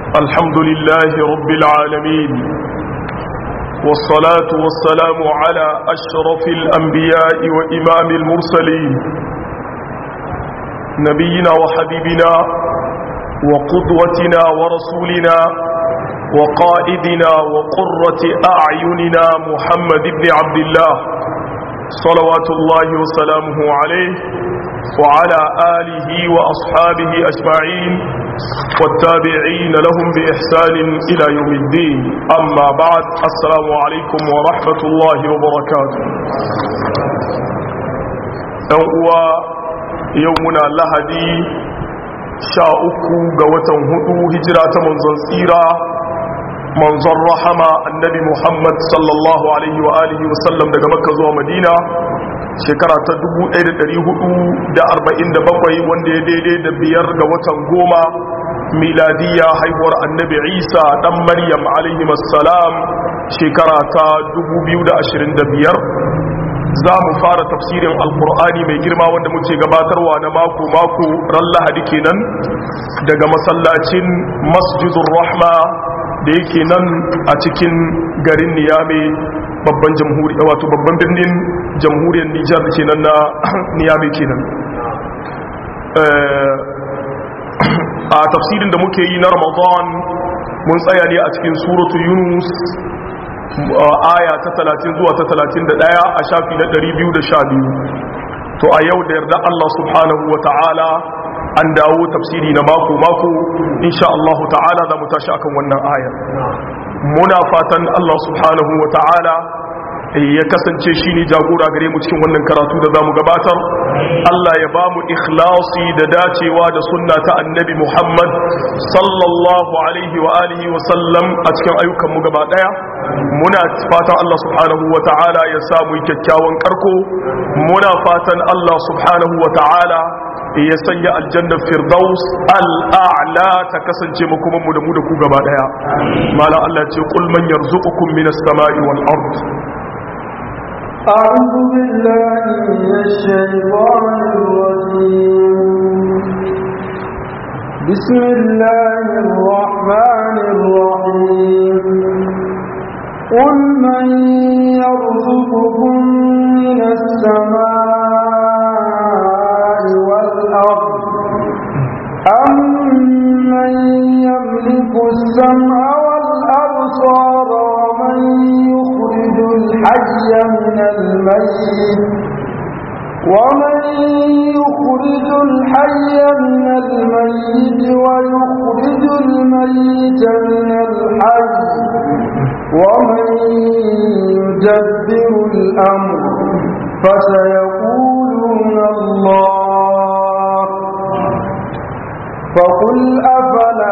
الحمد لله رب العالمين والصلاة والسلام على أشرف الأنبياء وإمام المرسلين نبينا وحبيبنا وقدوتنا ورسولنا وقائدنا وقرة أعيننا محمد بن عبد الله صلوات الله وسلامه عليه وعلى آله وأصحابه أجمعين والتابعين لهم بإحسان إلى يوم الدين أما بعد السلام عليكم ورحمة الله وبركاته أنقوى يومنا لهدي شاءكو قوة هدو هجرة منزل سيرة منظر رحمة النبي محمد صلى الله عليه وآله وسلم daga Makka zuwa Madina shekara ta 1447 wanda ya daidai da biyar ga watan goma miladiya haihuwar annabi Isa dan Maryam alaihi salam shekara ta 2025 za mu fara tafsirin alkur'ani mai girma wanda muke gabatarwa na mako-mako ran lahadi kenan daga masallacin masjidun rahma da yake nan a cikin garin niyame babban jamhuriyar wato babban birnin jamhuriyar nijar da kenan na niyame kenan a tafsirin da muke yi na ramadan mun tsaya ne a cikin suratu yunus aya ta 30 zuwa ta 31 a shafi na 212 to a yau da yarda Allah subhanahu wa ta'ala an dawo tafsiri na mako-mako insha Allah ta'ala za mu tashi akan wannan ayar muna fatan Allah subhanahu wa ta'ala ya kasance shi ne jagora gare mu cikin wannan karatu da za mu gabatar Allah ya ba mu ikhlasi da dacewa da sunna ta annabi Muhammad sallallahu alaihi wa alihi wa sallam a cikin ayyukan mu gaba daya muna fatan Allah subhanahu wa ta'ala ya samu kyakkyawan karko muna fatan Allah subhanahu wa ta'ala ya sanya aljanna firdaus al'a'la ta kasance mu kuma mu da mu da ku gaba daya mala Allah ce qul man yarzuqukum minas sama'i wal ard أعوذ بالله من الشيطان الرجيم بسم الله الرحمن الرحيم قل من يرزقكم من السماء والأرض أم من يملك السمع والأبصار ومن يخرج الحي من الميت ومن يخرج الحي من الميت ويخرج الميت من الحي ومن يدبر الأمر فسيقولون الله فقل أفلا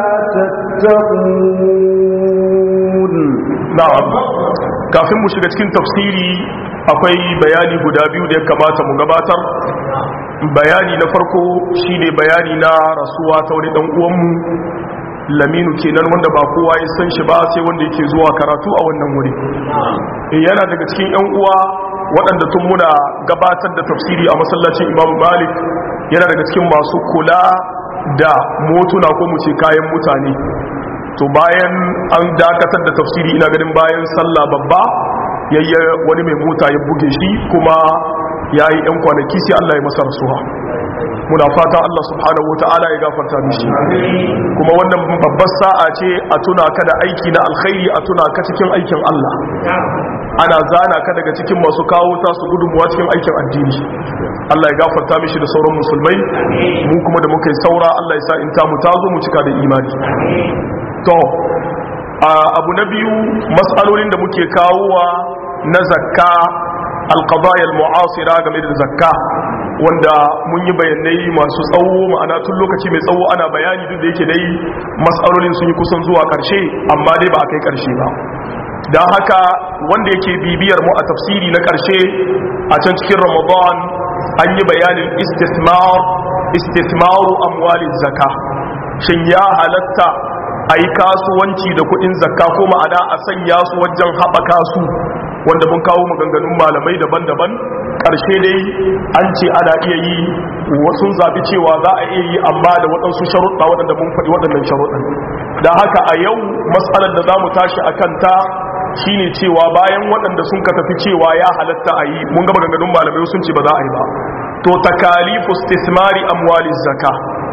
تتقون na'am kafin mu shiga cikin tafsiri akwai bayani guda biyu da ya kamata mu gabatar bayani na farko shine bayani na rasuwa ta wani dan uwanmu laminu kenan wanda ba kowa ya san shi ba sai wanda yake zuwa karatu a wannan wuri yana daga cikin yan uwa waɗanda tun muna gabatar da tafsiri a masallacin Imam Malik yana daga cikin masu kula da motuna ko mu ce kayan mutane to bayan an dakatar da tafsiri ina ganin bayan sallah babba yayya wani mai mota ya buge shi kuma ya yi 'yan kwanaki sai Allah ya masa rasuwa muna fata Allah subhanahu wata'ala ya gafarta mishi kuma wannan babbar sa'a ce a tuna ka da aiki na alkhairi a tuna ka cikin aikin Allah ana zana ka daga cikin masu kawo tasu gudunmuwa cikin aikin addini Allah ya gafarta mishi da sauran musulmai mu kuma da muka yi saura Allah ya sa in ta mu tazo mu cika da imani to abu na biyu matsalolin da muke kawowa na zakka alqadaya almu'asira game da zakka wanda mun yi bayanai masu tsawo ma'ana tun lokaci mai tsawo ana bayani duk da yake dai matsalolin sun yi kusan zuwa karshe amma dai ba a kai karshe ba don haka wanda yake bibiyar mu a tafsiri na karshe a can cikin ramadan an yi bayanin istismar istismaru amwalin zakka shin ya halatta a yi kasuwanci da kudin zakka ko ma'ana a sanya su wajen haɓaka su wanda mun kawo maganganun malamai daban-daban ƙarshe dai an ce ana iya yi wasu zaɓi cewa za a iya yi amma da waɗansu sharuɗa waɗanda mun faɗi waɗannan sharuɗan da haka a yau matsalar da za mu tashi a kanta shine cewa bayan waɗanda sun ka tafi cewa ya halatta a yi mun gaba gangadun malamai sun ce ba za a yi ba to takalifu istismari amwali zaka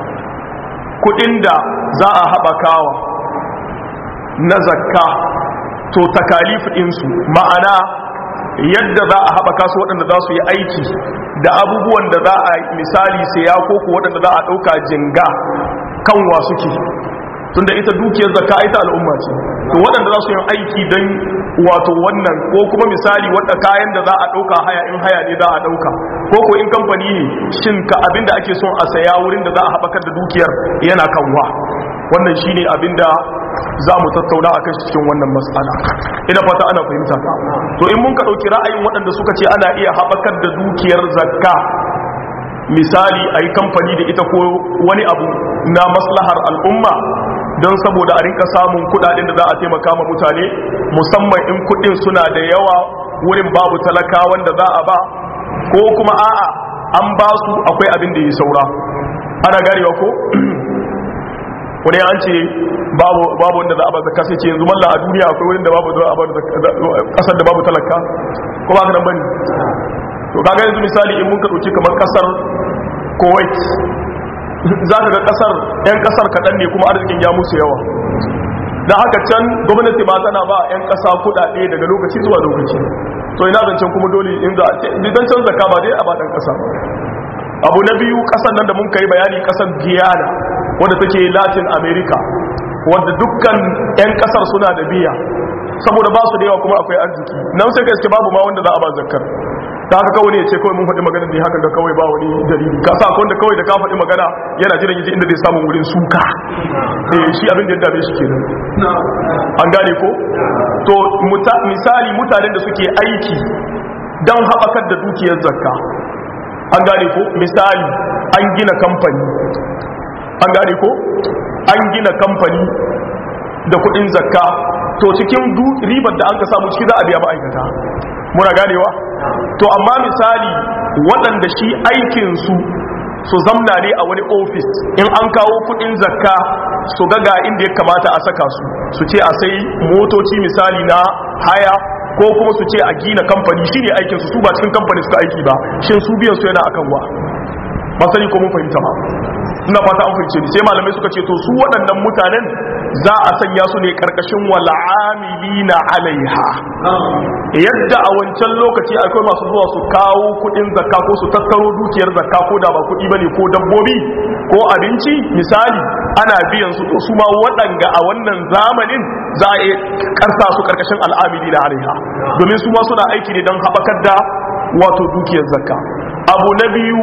kuɗin da za a haɓakawa na zakka to takalifu ɗinsu ma'ana yadda za a haɓaka su waɗanda za su yi aiki da abubuwan da za a misali saya ko ku waɗanda za a ɗauka jinga kanwa suke tunda ita dukiyar zakka ita al'umma ce to waɗanda za su yi aiki don wato wannan ko kuma misali wadda kayan da za a ɗauka haya in haya ne za a ɗauka ko ko in kamfani ne shin ka abinda ake son a saya wurin da za a haɓakar da dukiyar yana kanwa wannan shine abinda za mu tattauna a kan cikin wannan matsala ina fata ana fahimta ta to in mun ka ɗauki ra'ayin waɗanda suka ce ana iya haɓakar da dukiyar zakka misali a yi kamfani da ita ko wani abu na maslahar al'umma don saboda a rinka samun kudaden da za a taimaka ma mutane musamman in kudin suna da yawa wurin babu talaka wanda za a ba ko kuma a'a an ba su akwai abin da ya saura ana garewa ko wani an ce babu wanda za a ba zakka sai ce yanzu malla a duniya akwai wurin da babu za a ba kasar da babu talaka ko ba ka nan bane to kaga yanzu misali in mun ka dauki kamar kasar Kuwait za ka ga kasar 'yan kasar kaɗan ne kuma arzikin ya musu yawa da haka can gwamnati ba tana ba 'yan ƙasa kuɗaɗe daga lokaci zuwa lokaci to ina zancen kuma dole in za a ce idan can zaka ba dai a baɗan ƙasa abu na biyu ƙasar nan da mun kai bayani ƙasar guyana wadda take latin america wadda dukkan 'yan ƙasar suna da biya saboda ba su da yawa kuma akwai arziki nan sai gaske babu ma wanda za a ba zakkar ta haka kawai ne ya ce kawai mun faɗi magana ne haka ga kawai ba wani dalili ka sa wanda kawai da ka faɗi magana yana jiran yaji inda zai samu wurin suka eh shi abin da ya dame shi kenan an gane ko to misali mutanen da suke aiki don haɓakar da dukiyar zakka an gane ko misali an gina kamfani an gane ko an gina kamfani da kuɗin zakka to cikin ribar da an ka samu ciki za a biya ma'aikata muna ganewa to amma misali waɗanda shi aikinsu su zamna ne a wani ofis in an kawo kudin zakka su ga inda ya kamata a saka su su ce a sai motoci misali na haya ko kuma su ce a gina kamfani shi ne aikinsu su ba cikin kamfani suka aiki ba shin su biyan su yana akan wa masani ko mun fahimta ba ina fata an fahimce ni sai malamai suka ce to su waɗannan mutanen za a sanya su ne karkashin wal'amilina alaiha yadda a wancan lokaci akwai masu zuwa su kawo kudin zakka ko su tattaro dukiyar zakka ko da ba kudi bane ko dabbobi ko abinci misali ana biyan su to su ma waɗanga a wannan zamanin za a karsa su karkashin al'amilina alaiha domin su ma suna aiki ne don haɓakar da wato dukiyar zakka abu na biyu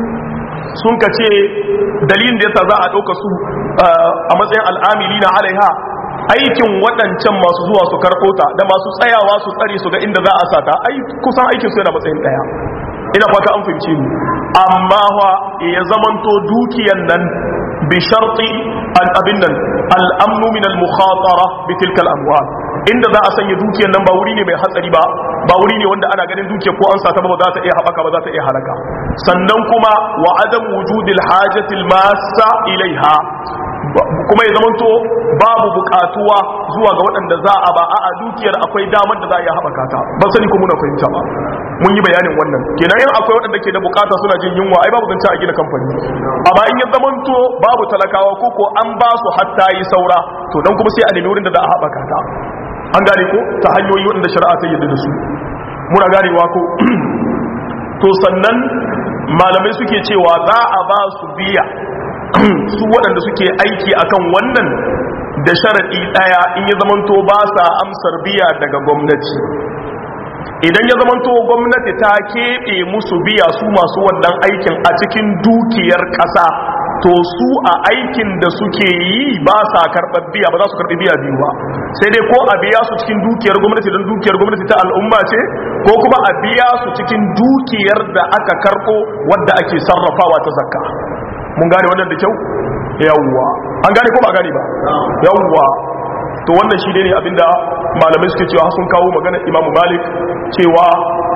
sun ka ce dalilin da yasa za a ɗauka su a matsayin al'amili na alaiha aikin waɗancan masu zuwa su karɓo ta da masu tsayawa su tsare su ga inda za a sata ai kusan aikin su yana matsayin ɗaya ina fata an fahimci ni amma wa ya zamanto dukiyan nan bi sharti al abin nan al-amnu min al-mukhatara bi tilka al-amwal inda za a sanya dukiyan nan ba wuri ne mai hatsari ba ba wuri ne wanda ana ganin dukiya ko an sata ba za ta iya haɓaka ba za ta iya halaka sannan kuma wa adam wujudil hajatil massa ilaiha kuma ya zamanto babu bukatuwa zuwa ga waɗanda za a ba a dukiyar akwai damar da za a iya haɓaka ta ban sani ko muna fahimta ba mun yi bayanin wannan kenan in akwai waɗanda ke da bukata suna jin yunwa ai babu zance a gina kamfani amma in ya zamanto babu talakawa ko ko an ba su hatta yi saura to dan kuma sai a nemi wurin da za a haɓaka ta an gane ko ta hanyoyi waɗanda shari'a ta yadda da su muna ganewa ko to sannan malamai suke cewa za a ba su biya su waɗanda suke aiki akan wannan da sharaɗi ɗaya in ya zamanto ba sa amsar biya daga gwamnati idan ya zamanto gwamnati ta keɓe musu biya su masu wannan aikin a cikin dukiyar ƙasa to su a aikin da suke yi ba sa karɓar biya ba za su karɓi biya biyu ba sai dai ko a biya su cikin dukiyar gwamnati don dukiyar gwamnati ta al'umma ce ko kuma a biya su cikin dukiyar da aka karɓo wadda ake sarrafawa ta zakka mun gane wannan da kyau yawwa an gane ko ba gane ba yawwa to wannan shi ne abinda malamai suke cewa sun kawo magana imamu malik cewa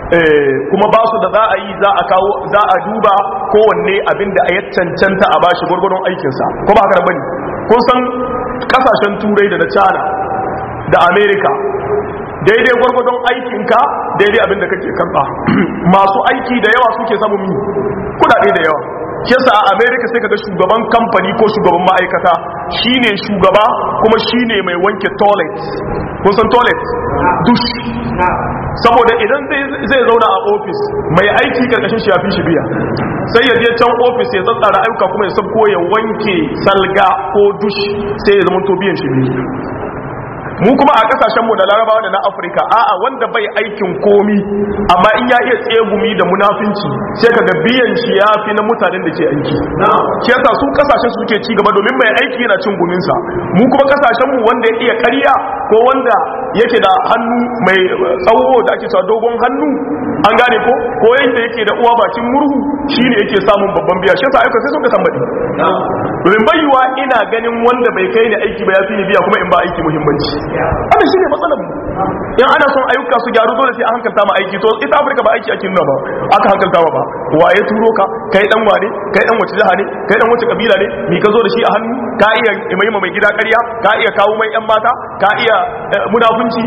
kuma ba su da za a yi za a kawo za a duba kowanne abin da ya cancanta a bashi gwargwadon aikinsa ko ba haka bane kun san kasashen turai da na china da america daidai gwargwadon aikinka daidai abin da kake karba masu aiki da yawa suke samun mi kudade da yawa yasa a america sai kaga shugaban kamfani ko shugaban ma'aikata shine shugaba kuma shine mai wanke toilet kun san toilet dush saboda idan zai zauna a ofis mai aiki karkashin shi ya fi shi biya sai ya je can ofis ya tsatsara ayyuka kuma ya sabko ya wanke salga ko dush sai ya zama to biyan shi biyu mu kuma a kasashenmu da larabawa da na afirka a'a wanda bai aikin komi amma in ya iya tsegumi da munafinci sai kaga biyan shi ya fi na mutanen da ke aiki shi yasa su kasashen su suke ci gaba domin mai aiki yana cin guminsa mu kuma kasashenmu wanda ya iya karya ko wanda yake da hannu mai tsawo da ake cewa dogon hannu an gane ko ko yanda yake da uwa bakin murhu shine yake samun babban biya shi yasa aika sai sun ka tambadi domin bayuwa ina ganin wanda bai kai ni aiki ba ya fi ni biya kuma in ba aiki muhimmanci wannan shine matsalar mu in ana son ayyuka su gyaru dole sai an hankalta ma aiki to ita Afirka ba aiki ake nuna ba aka hankalta ba wa ya turo ka kai dan wane kai dan wace jiha ne kai dan wace kabila ne mi ka zo da shi a hannu ka iya mai mai gida ƙarya ka iya kawo mai yan mata ka iya munafunci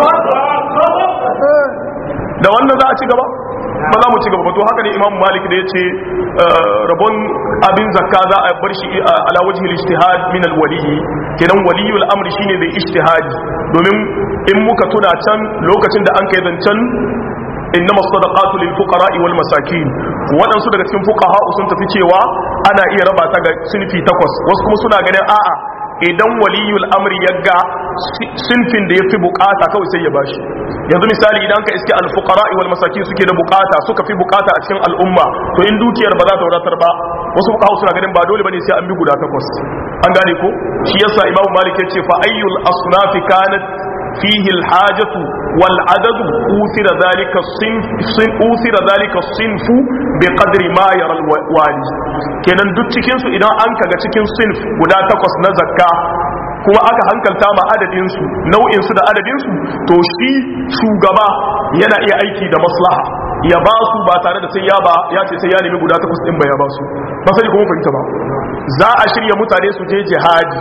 da wannan za a ci gaba ba za mu ci gaba ba to haka ne imam malik da ya ce rabon abin zakka za a bar shi ala wajhi al-ijtihad min al-wali kenan waliyul amri shine da ijtihadi domin in muka tuna can lokacin da an kai zancen innama sadaqatu lil fuqara wal masakin wadansu daga cikin fuqaha sun tafi cewa ana iya raba ta ga sinfi takwas wasu kuma suna ganin a'a idan waliyul amri ya ga sinfin da ya fi bukata kawai sai ya bashi yanzu misali idan ka iske alfukara wal masakin suke da bukata suka fi bukata a cikin al'umma to in dukiyar ba za ta wadatar ba wasu fuqaha suna ganin ba dole bane sai an bi guda takwas an gane ko shi yasa imamu malik ya ce fa ayyul asnafi kanat fihi alhajatu wal adadu uthira dhalika sinf uthira dhalika sinfu bi qadri ma yara alwali kenan duk cikin su idan an kaga cikin sinf guda takwas na zakka kuma aka hankalta ma adadinsu nau'insu da adadinsu to shi shugaba yana iya aiki da maslaha ya ba su ba tare da sai ya ba ya ce sai ya nemi guda takwas din ba ya ba su ba sai kuma fahimta ba za a shirya mutane su je jihadi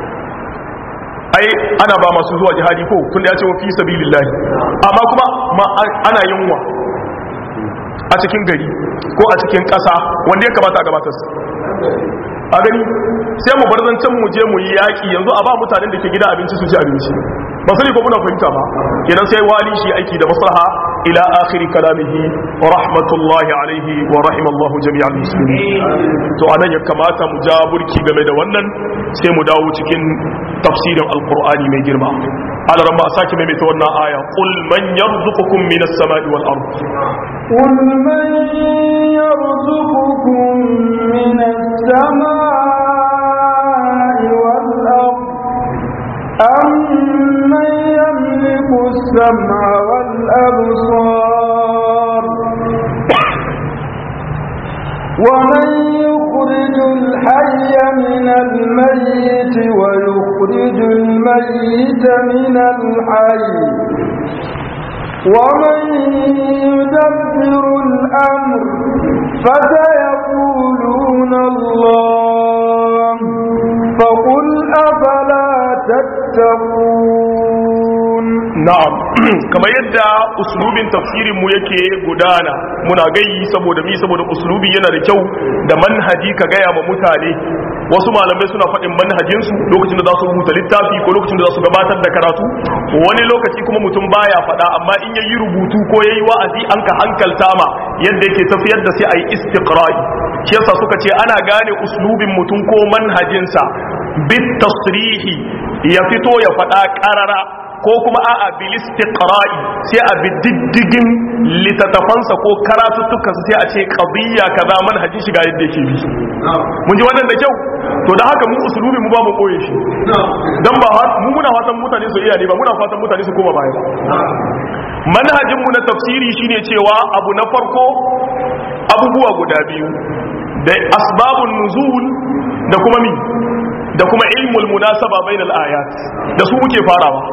ai ana ba masu zuwa jihadi ko tun da ya ce wa fi sabilillahi amma kuma ana yunwa a cikin gari ko a cikin ƙasa wanda ya kamata a gabatar a gani sai mu bar zancen mu je mu yi yaƙi yanzu a ba mutanen da ke gida abinci su ci abinci ba sai ko muna fahimta ba kenan sai wali shi aiki da maslaha ila akhir kalamihi wa rahmatullahi alaihi wa rahimallahu jami'al muslimin to anan ya kamata mu ja burki game da wannan sai mu dawo cikin tafsirin alqur'ani mai girma ala rabba sake mai ta wannan aya qul man yarzuqukum minas sama'i wal ard قل من يرزقكم من السماء والأرض أم من يملك السمع والأبصار ومن يخرج الحي من الميت ويخرج الميت من الحي ومن يدبر الأمر فسيقولون الله فقل أفلا تتقون na'am kamar yadda uslubin tafsirin mu yake gudana muna gayi saboda mi saboda uslubi yana da kyau da manhaji ka gaya ma mutane wasu malamai suna faɗin manhajin su lokacin da za su rubuta littafi ko lokacin da za su gabatar da karatu wani lokaci kuma mutum baya faɗa amma in yayi rubutu ko yayi wa'azi an ka hankalta ma yadda yake tafiyar da sai ayi istiqra'i shi yasa suka ce ana gane uslubin mutum ko manhajinsa bit tasrihi ya fito ya faɗa ƙarara ko kuma a'a bil istiqra'i sai a bi diddigin litatafansa ko karatuttukan sai a ce qadiyya kaza manhajin shiga yadda yake bi mun ji wannan da kyau to da haka mu usulubi mu ba mu koye shi dan ba mu muna fatan mutane su iya ne ba muna fatan mutane su koma baya manhajin mu na tafsiri shine cewa abu na farko abubuwa guda biyu da asbabun nuzul da kuma mi da kuma ilmul munasaba bainal ayat da su muke farawa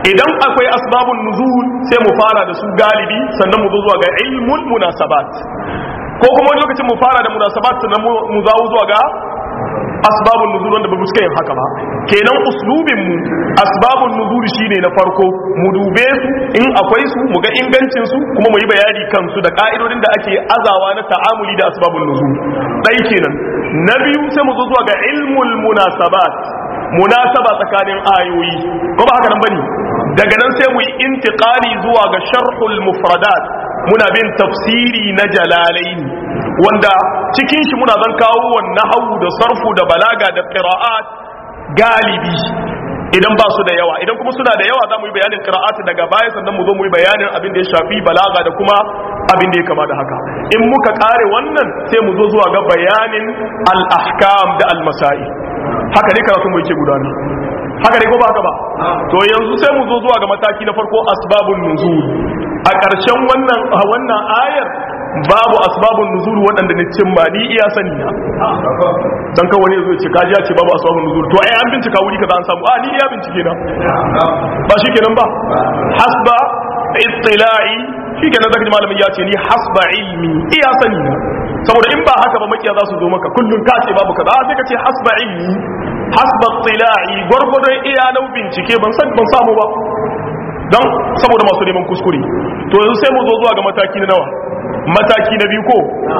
idan akwai asbabun nuzul sai mu fara da su galibi sannan mu zo zuwa ga ilmul munasabat ko kuma wani lokacin mu fara da munasabat sannan mu zawo zuwa ga asbabun nuzul wanda ba mu suka yin haka ba kenan uslubin mu asbabun nuzul shine na farko mu dube su in akwai su mu ga ingancin su kuma mu yi bayani kansu da ka'idodin da ake azawa na ta'amuli da asbabun nuzul dai kenan na biyu sai mu zo zuwa ga ilmul munasabat munasaba tsakanin ayoyi ko ba haka nan bane daga nan sai mu yi intiqali zuwa ga sharhul mufradat muna bin tafsiri na jalalaini wanda cikin shi muna zan kawo wannan hawu da sarfu da balaga da qira'at galibi idan ba su da yawa idan kuma suna da yawa za mu yi bayanin qira'at daga baya sannan mu zo mu yi bayanin abin da ya shafi balaga da kuma abin da ya kama da haka in muka kare wannan sai mu zo zuwa ga bayanin al-ahkam da al-masail haka ne karatu mu yake gudana haka ne ko ba haka ba to yanzu sai mu zo zuwa ga mataki na farko asbabun nuzul a ƙarshen wannan wannan ayar babu asbabun nuzul waɗanda ne cin ba ni iya sani na dan kawai ne zo ce kaji ya ce babu asbabun nuzul to ai an bincika wuri kaza an samu a ni iya bincike na ba shi kenan ba hasba ittila'i shi kenan zaka ji malamin ya ce ni hasba ilmi iya sani na saboda in ba haka ba makiya za su zo maka kullun ka ce babu kaza sai ka ce hasba ilmi hasba ittila'i gwargwadon iya nau bincike ban san ban samu ba don saboda masu neman kuskure to yanzu sai mu zo zuwa ga mataki na nawa mataki na biyu ko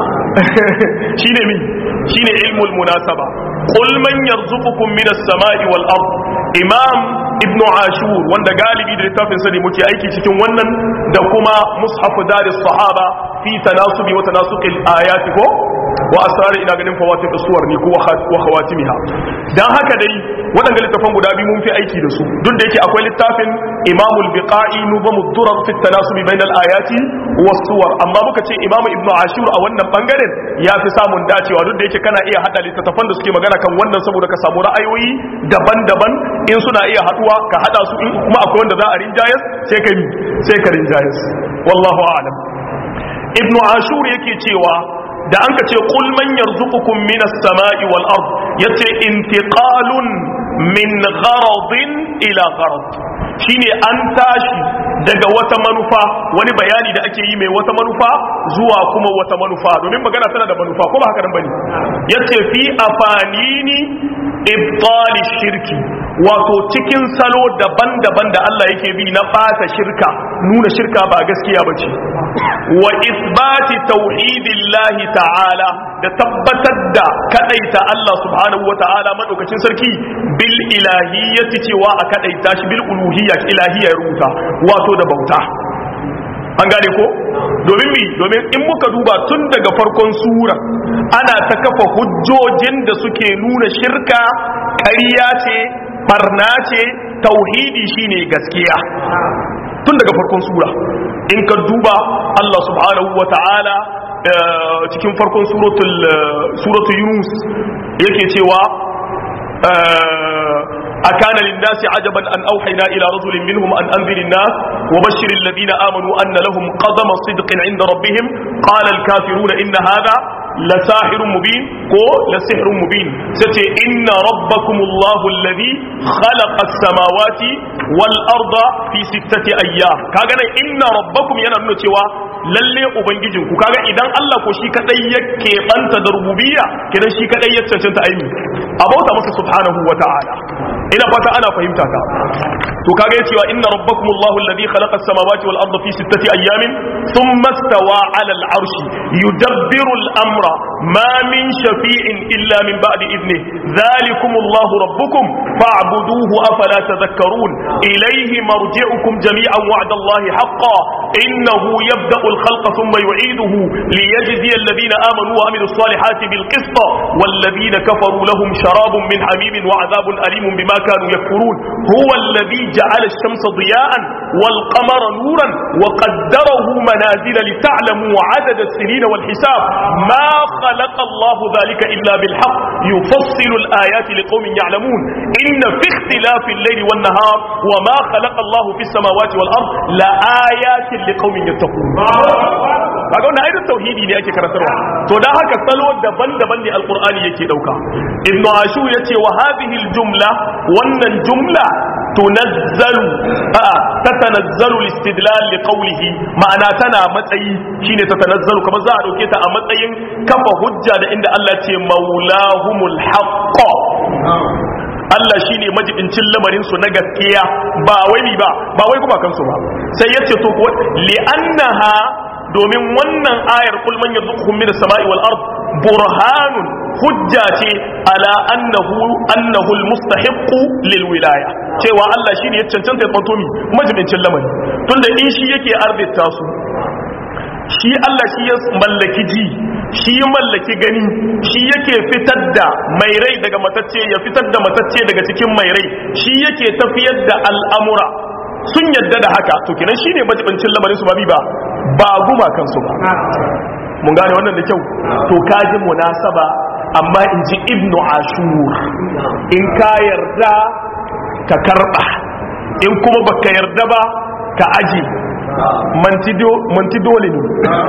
shine mi shine ilmul munasaba qul man yarzuqukum minas sama'i wal ard imam ibn ashur wanda galibi da littafin sa ne muke aiki cikin wannan da kuma mushaf daris sahaba fi tanasubi wa tanasuqil ayati ko wa asrar ina ganin fawatif suwar ne ko wa khawatimiha dan haka dai waɗanda littafan guda biyu mun fi aiki da su duk da yake akwai littafin imamul biqa'i nubamud durar fi tanasubi bainal ayati was suwar amma muka ce imamu ibnu ashur a wannan bangaren ya fi samun dacewa duk da yake kana iya hada littattafan da suke magana kan wannan saboda ka samu ra'ayoyi daban-daban in suna iya haduwa ka hada su in kuma akwai wanda za a rinjayas sai ka sai ka rinjayas wallahu a'lam ibnu ashur yake cewa da an ka ce qul man yarzuqukum minas sama'i wal ard yace intiqalun min gharadin ila gharad shine an tashi daga wata manufa wani bayani da ake yi mai wata manufa zuwa kuma wata manufa domin magana tana da manufa ko ba haka nan bane yace fi afanini ibtal shirki wato cikin salo daban-daban da Allah yake bi na bata shirka nuna shirka ba gaskiya bace wa isbati tauhidillahi ta'ala da tabbatar da kadaita Allah subhanahu wa ta'ala madaukakin sarki bil ilahiyyati cewa a kadaita shi bil uluhiyya ilahiyya ya rubuta wato da bauta an gane ko domin mi domin in muka duba tun daga farkon sura ana ta kafa hujjojin da suke nuna shirka ƙarya ce barna ce tauhidi shine gaskiya tun daga farkon sura in ka duba Allah subhanahu wa ta'ala cikin farkon suratul yunus yake cewa أكان للناس عجبا أن أوحينا إلى رجل منهم أن أنذر الناس وبشر الذين آمنوا أن لهم قدم صدق عند ربهم قال الكافرون إن هذا لساحر مبين كو لسحر مبين ستي إن ربكم الله الذي خلق السماوات والأرض في ستة أيام كاغنا إن ربكم ينمنا تيوا lalle ubangijin ku kaga idan Allah ko shi kadai ya keɓanta da rububiyya kidan shi kadai ya cancanta aimi a bauta masa subhanahu wa ta'ala ina fata ana fahimta ta to kaga ya cewa inna rabbakum Allahu alladhi khalaqa as-samawati wal arda fi sittati ayamin thumma istawa 'ala al-'arshi yudabbiru al-amra ma min shafi'in illa min ba'di idnihi dhalikum Allahu rabbukum fa'buduhu afala tadhakkarun ilayhi marji'ukum jami'an wa'da Allahi haqqan innahu yabda'u الخلق ثم يعيده ليجزي الذين آمنوا وعملوا الصالحات بالقسط والذين كفروا لهم شراب من حميم وعذاب أليم بما كانوا يكفرون هو الذي جعل الشمس ضياء والقمر نورا وقدره منازل لتعلموا عدد السنين والحساب ما خلق الله ذلك إلا بالحق يفصل الآيات لقوم يعلمون إن في اختلاف الليل والنهار وما خلق الله في السماوات والأرض لآيات لقوم يتقون kaga wannan ayatul tauhidi ne ake karantarwa to dan haka salo daban-daban ne alqur'ani yake dauka ibnu ashu yace wa hadhihi aljumla wannan jumla tunazzalu a tatanazzalu listidlal liqawlihi ma'ana tana matsayi shine tatanazzalu kamar za a dauke ta a matsayin kafa hujja da inda Allah ce maulahumul haqq Allah shi ne majibincin lamarin su na gaskiya ba wai ni ba ba wai kuma kansu ba sai ya ce to ko li'annaha domin wannan ayar kul man yarzuqukum minas sama'i wal ard burhanun hujja ce ala annahu annahu almustahiqu lil wilaya cewa Allah shi ne ya cancanta ya tsanto mi majibincin lamari tunda in shi yake arzita su shi Allah shi ya mallaki ji shi ya mallaki gani shi yake fitar da mai rai daga matacce ya fitar da matacce daga cikin mai rai shi yake tafiyar da al'amura sun yadda da haka to kenan shi ne majibancin lamarin su ba bi ba ba guma kansu ba mun gane wannan da kyau to kaji munasaba amma in ji ibnu ashur in ka yarda ka karba in kuma baka yarda ba ka aje manti dole ne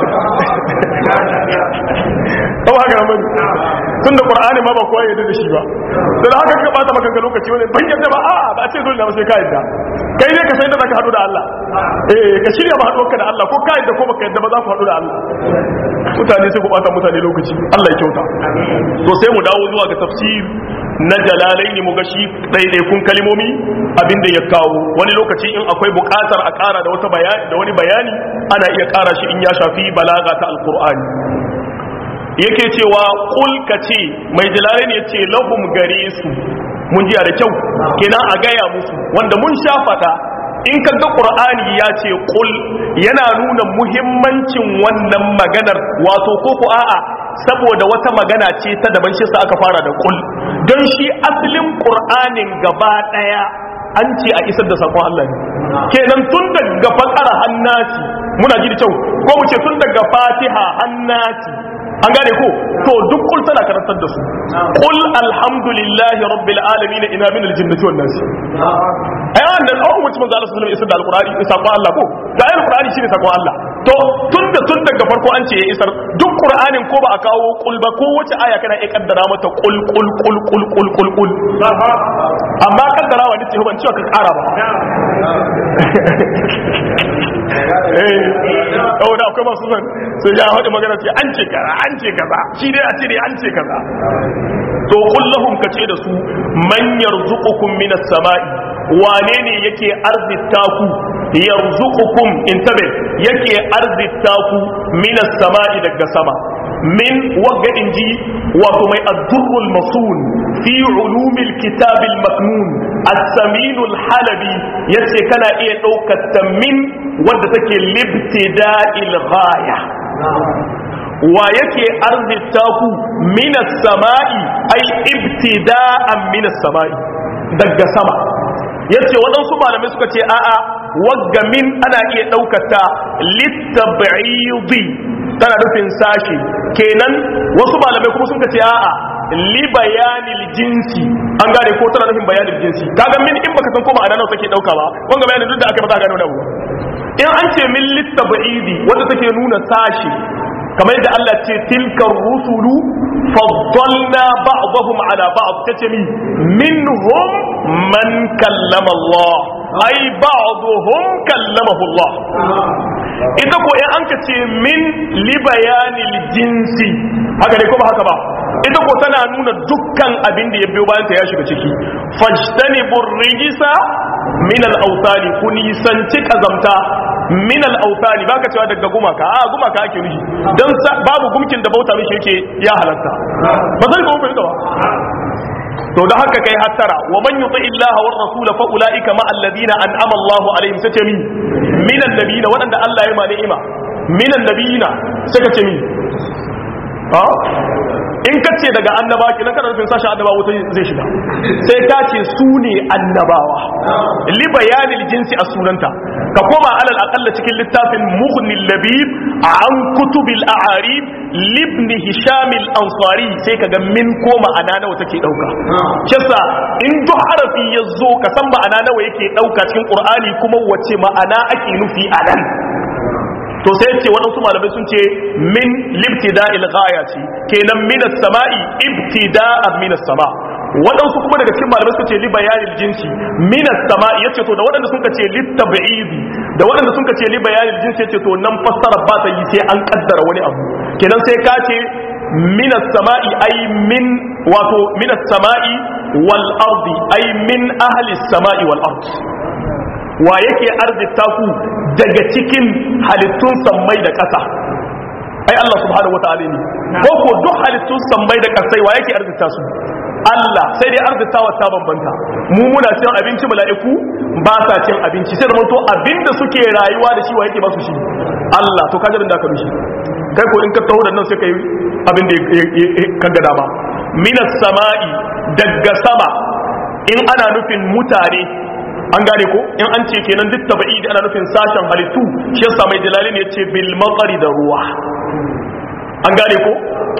ɗau haka nan bane tun da ƙwar'ani ma ba kowa yadda da shi ba da da haka ka bata maka lokaci wani ban yadda ba a ba ce dole na sai ka yadda kai ne ka sai da ka haɗu da Allah eh ka shirya ba haɗuwarka da Allah ko ka yadda ko baka yadda ba za ku haɗu da Allah mutane sai ku bata mutane lokaci Allah ya kyauta to sai mu dawo zuwa ga tafsir na jalalai ne mu ga shi ɗaiɗaikun kalimomi abinda ya kawo wani lokaci in akwai buƙatar a ƙara da wata bayani da wani bayani ana iya ƙara shi in ya shafi balaga ta alƙur'ani yake cewa ƙul ka ce mai jalalai ne ce lahum gare su mun jiya da kyau kenan a gaya musu wanda mun sha faɗa in ka ga ƙur'ani ya ce ƙul yana nuna muhimmancin wannan maganar wato ko ko a'a saboda wata magana ce ta daban shi sa aka fara da ƙul don shi asalin ƙur'anin gaba ɗaya an ce a isar da sakon Allah ne kenan tun daga fakara hannati muna ji da kyau ko mu ce tun daga fatiha hannati an gane ko to duk kul tana karantar da su qul alhamdulillahi rabbil alamin ina min aljinnati wan nas ai wannan an umarci manzo Allah sallallahu alaihi wasallam da alqur'ani isa ko Allah ko da ayin alqur'ani shine sakon Allah to tunda tun daga farko an ce ya isar duk qur'anin ko ba a kawo qul ba ko wace aya kana iya kaddara mata qul qul qul qul qul qul qul amma kaddara wa nace ban cewa ka kara ba eh oh da akwai masu san sai ya hada magana ce an ce kaza an ce kaza shi dai a ce dai an ce kaza to kullahum kace da su man yarzuqukum minas sama'i wane ne yake arzita ku yarzuqukum intabe yake arzita ku minas sama'i daga sama min wagga inji wato mai addurrul masun fi ulumil kitabil maknun as-saminul halabi yace kana iya daukar ta min wadda take libtida'il ghaya wa yake arzita ku minas sama'i ai ibtida'an minas sama'i daga sama yace waɗansu malamai suka ce a'a wagga min ana iya ɗaukata littab'idi tana nufin sashi kenan wasu malamai kuma sun ce a'a li bayanil jinsi an gane ko tana nufin bayanil jinsi kaga min in baka san ko ma'ana nawa take dauka ba wanga bayanin duk da aka ba za ka gane wani abu in an ce min littab'idi wanda take nuna sashi kamar yadda Allah ce tilka rusulu faddalna ba'dahum ala ba'd tace mi minhum man kallama Allah ai ba'dhum kallamahu Allah ita ko in an ka ce min li bayanil jinsi haka ne ko ba haka ba ita ko tana nuna dukkan abin da ya biyo bayan ta ya shiga ciki fajtanibur rijisa min al-awtani kun nisanci kazamta min al-awtani baka cewa daga gumaka a gumaka ake nufi dan babu gumkin da bauta mishi yake ya halatta ba zai ko bai ba to da haka kai hattara wa man yuti illaha war rasul fa ulaika ma alladhina an'ama Allahu alaihim sace min min annabiyina wadanda Allah ya ma ni'ima min annabiyina saka ce min ha in ka ce daga annaba ki nan kana nufin sashi annaba wuta zai shiga sai ka ce su ne annabawa li bayanil jinsi a sunanta ka koma alal aqalla cikin littafin mughnil labib an kutubil a'arib libn hisham al ansari sai ka ga min ko ma'ana nawa take dauka kisa in duk harafi ya zo ka san ma'ana nawa yake dauka cikin qur'ani kuma wace ma'ana ake nufi a nan to sai ce waɗansu malamai sun ce min libtida il ghaya ce kenan min as-sama'i ibtida'an min as-sama waɗansu kuma daga cikin malamai suka ce li bayanil jinsi minas sama'i yace to da waɗanda suka ce lit tab'idi da waɗanda suka ce li bayanil jinsi yace to nan fassara ba ta yi sai an kaddara wani abu kenan sai ka ce minas sama'i ay min wato minas sama'i wal ardi ay min ahli sama'i wal ard wa yake arzita ku daga cikin halittun sammai da ƙasa ai Allah subhanahu wataala ne ko ko duk halittun sammai da ƙasai wa yake arzita su Allah sai dai arzitawa ta bambanta mu muna cin abinci mala'iku ba sa cin abinci sai da mun to abinda suke rayuwa da shi wa yake ba su shi Allah to kajarin da ka bishi kai ko in ka taho da nan sai kai abin da ka ga dama minas sama'i daga sama in ana nufin mutane an gane ko in an ce kenan duk tabi'i da ana nufin sashen halittu shi yasa mai jalali ne yace bil maqari da ruwa an gane ko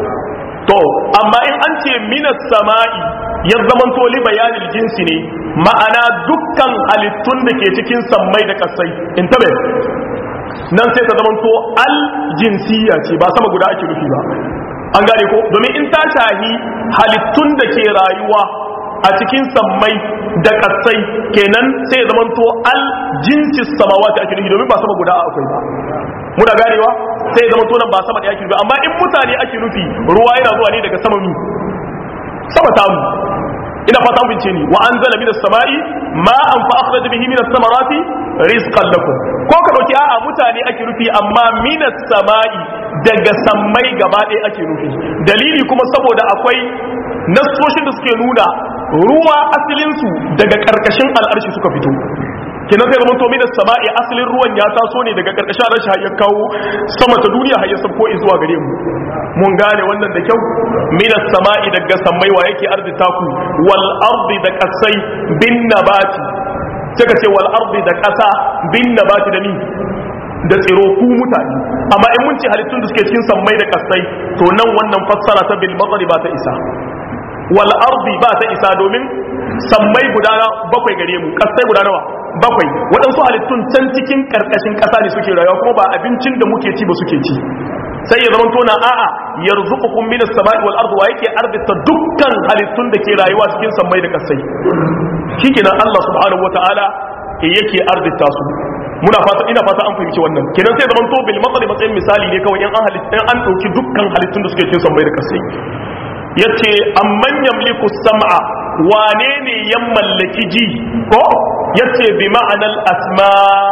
to amma in an ce minas sama'i ya zaman to li bayanil jinsi ne ma'ana dukkan halittun da ke cikin sammai da kasai in tabe nan sai ta zaman to al jinsiya ce ba sama guda ake nufi ba an gane ko domin in ta shahi halittun da ke rayuwa a cikin sammai da kasai kenan sai ya zamanto al jinsis samawati ake nufi domin ba sama guda akwai ba muna ganewa sai ya zamanto nan ba sama da ake nufi amma in mutane ake nufi ruwa yana zuwa ne daga sama mi sama tamu ina fata mun bince ni wa anzala minas sama'i ma'an fa akhraja bihi minas samarati rizqan lakum ko ka dauki a'a mutane ake nufi amma minas sama'i daga sammai gaba ɗaya ake nufi dalili kuma saboda akwai nassoshin da suke nuna ruwa asalinsu daga ƙarƙashin al'arshi suka fito kenan sai zama to minas sama'i asalin ruwan ya taso ne daga ƙarƙashin al'arshi har ya kawo sama ta duniya har ya sabko zuwa gare mu mun gane wannan da kyau minas sama'i daga sammai wa yake arzita ku wal ardi da kasai bin nabati sai ka ce wal ardi da ƙasa bin nabati da ni da tsiro ku mutane amma in mun ce halittun da suke cikin sammai da kasai to nan wannan fassara ta bil matsari ba ta isa wal ardi ba ta isa domin sammai guda bakwai gare mu kasai guda nawa bakwai waɗansu halittun can cikin karkashin ƙasa ne suke rayuwa kuma ba abincin da muke ci ba suke ci sai ya zama tona a'a yarzuqukum minas samai wal ardi wa yake arzita dukkan halittun da ke rayuwa cikin sammai da kasai shikenan Allah subhanahu wataala yake arzita su muna fata ina fata an fahimci wannan kenan sai zaman to bil matsali matsayin misali ne kawai in an halitta an dauki dukkan halittun da suke cikin sammai da kasai yace amman yamliku sam'a wane ne ya mallaki ji ko yace bi ma'anal asma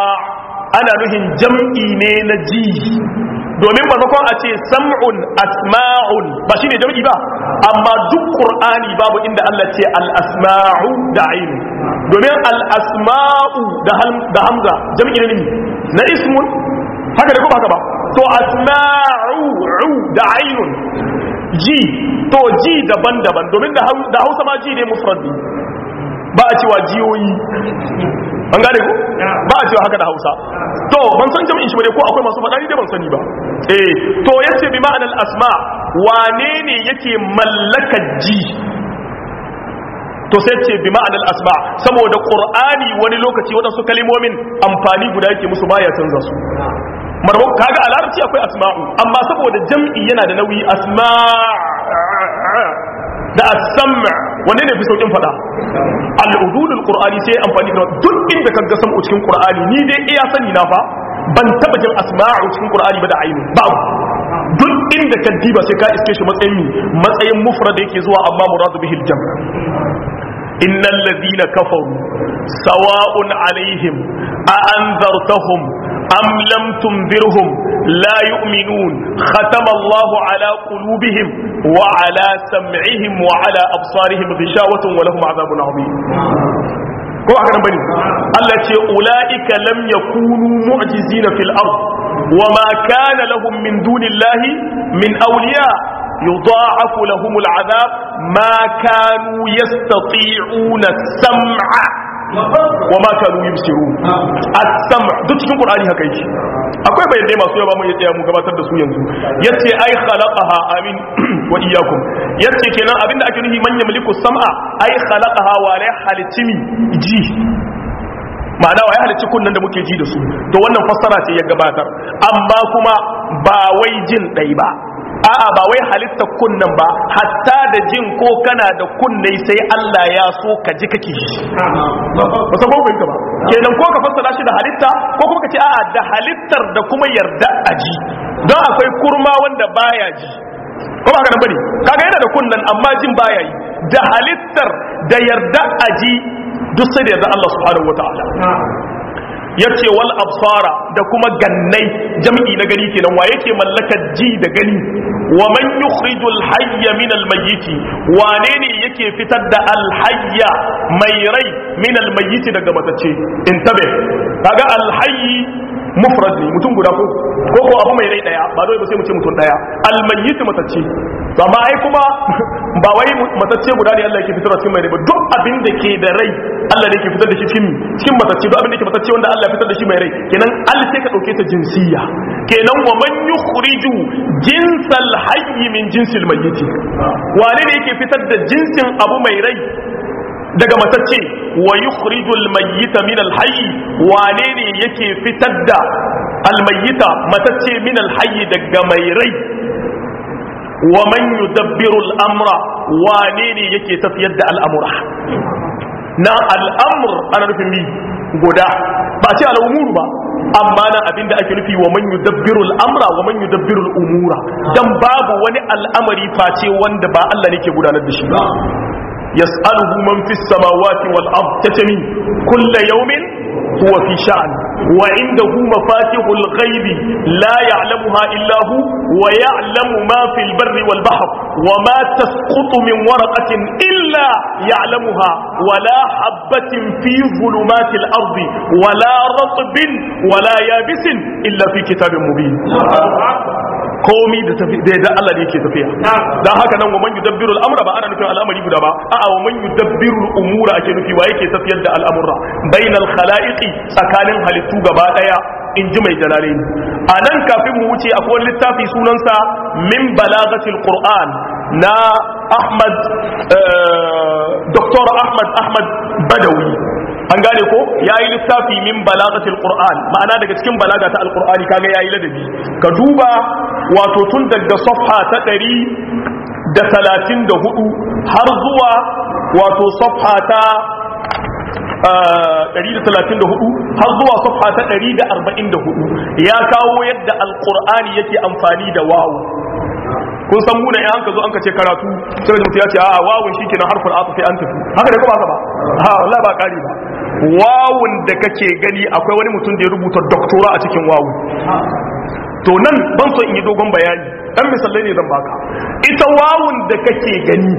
ana nuhin jam'i ne na ji domin maimakon a ce sam'un asma'un ba shine jam'i ba amma duk qur'ani babu inda Allah ce al asma'u da ainu domin al asma'u da hamza jam'i ne na ismun haka da kuma haka ba to asma'u da ainun ji to ji daban-daban domin da hausa ma ji ne mufradi ba a cewa jiyoyi an gane ko ba a cewa haka da hausa to ban san jami'in shi bane ko akwai masu faɗa ni dai ban sani ba eh to yace bi ma'anar asma wane ne yake mallaka ji to sai ce bi ma'anar asma saboda qur'ani wani lokaci waɗansu kalimomin amfani guda yake musu baya canza su marwa kaga a larabci akwai asma'u amma saboda jam'i yana da nauyi asma da as-sam' wanne ne fi saukin fada al-udulul qur'ani sai amfani da duk inda kaga sam'u cikin qur'ani ni dai iya sani na fa ban taba jin asma'u cikin qur'ani ba da ainu babu duk inda ka diba sai ka iske shi matsayin matsayin mufrad yake zuwa amma muradu bihi al-jam' innal ladina kafaru sawa'un alaihim a anzartahum أم لم تنذرهم لا يؤمنون ختم الله على قلوبهم وعلى سمعهم وعلى أبصارهم غشاوة ولهم عذاب عظيم ko haka nan bane Allah ce ulaika lam yakunu mu'jizina fil ard wama kana lahum min dunillahi min awliya yudha'afu lahum al'adab ma kanu yastati'una sam'a wa ma kanu yubsiru as-sam' duk cikin qur'ani haka yake akwai bayanai masu yawa mu tsaya mu gabatar da su yanzu yace ai khalaqaha amin wa iyyakum yace kenan abinda ake nufi man yamliku sam'a ai khalaqaha wa la halitimi ji ma'ana wa ya halicci kunnan da muke ji da su to wannan fassara ce ya gabatar amma kuma ba wai jin dai ba a'a ba wai halitta kunnan ba hatta da jin ko kana da kunne sai Allah ya so ka ji kake shi ba san ko ba kenan ko ka fassara shi da halitta ko kuma ka ce a'a da halittar da kuma yarda a ji don akwai kurma wanda baya ji ko ba haka nan bane kaga yana da kunnan amma jin baya yi da halittar da yarda a ji duk sai da yarda Allah subhanahu wataala yace wal absara da kuma gannai jam'i na gani kenan wa yake mallakar ji da gani wa man yukhrijul hayya min al mayyit wane ne yake fitar da al hayya mai rai min al mayyit daga matacce intabe kaga al hayy mufrad ne mutum guda ko ko ko abu mai rai daya ba dole ba sai mu ce mutum daya al mayyit matacce to amma ai kuma ba wai matacce guda ne Allah yake fitar cikin mai rai ba duk abin da ke da rai Allah ne yake fitar da shi cikin cikin matacce duk abin da ke matacce wanda Allah ya fitar da shi mai rai kenan al sai ka dauke ta jinsiya kenan wa man yukhriju jinsal hayy min jinsil mayyit wane ne yake fitar da jinsin abu mai rai daga matacce wa yukhrijul mayyita min al hayy wane ne yake fitar da al mayyita matacce min al hayy daga mai rai wa man yudabbiru al amra wane ne yake tafiyar da al'amura na al'amur ana nufin mi guda ba ce al'umuru ba amma na abin da ake nufi wa man yudabbiru al'amra wa man yudabbiru al'umura dan babu wani al'amari face wanda ba Allah ne ke gudanar da shi ba yas'aluhu man fis samawati wal ard tatami kullu yawmin huwa fi sha'an wa indahu mafatihul ghaibi la ya'lamuha illa hu wa ya'lamu ma fil barri wal bahr wa ma tasqutu min waraqatin illa ya'lamuha wa la habatin fi dhulumatil ardi wa la ratbin wa la yabisin illa fi kitabin mubin komi da tafi da yadda Allah ne yake tafiya dan haka nan wa man yudabbiru al-amra ba ana nufin al'amari guda ba a'a wa man yudabbiru al-umura ake nufi wa yake tafiyar da al'amura bainal khalaiqi tsakanin halittu gaba daya in ji mai jalalain a nan kafin mu wuce akwai wani littafi sunansa min balagatil qur'an na ahmad dr ahmad ahmad badawi an gane ko yayi littafi min balagatil qur'an ma'ana daga cikin balaga ta alqur'ani kaga yayi ladabi ka duba wato tun daga safha ta ɗari da talatin da hudu har zuwa wato safha ta ɗari da talatin da hudu har zuwa safha ta ɗari da arba'in da hudu ya kawo yadda alƙur'ani yake amfani da wawu kun san muna yan ka zo an ka ce karatu sai da mutum ya ce a wawun shi kenan harfin asu sai an tafi haka ne kuma haka ba ha wallahi ba kari ba wawun da kake gani akwai wani mutum da ya rubuta doktora a cikin wawun to nan ban so in yi dogon bayani dan misalai ne zan baka ita wawun da kake gani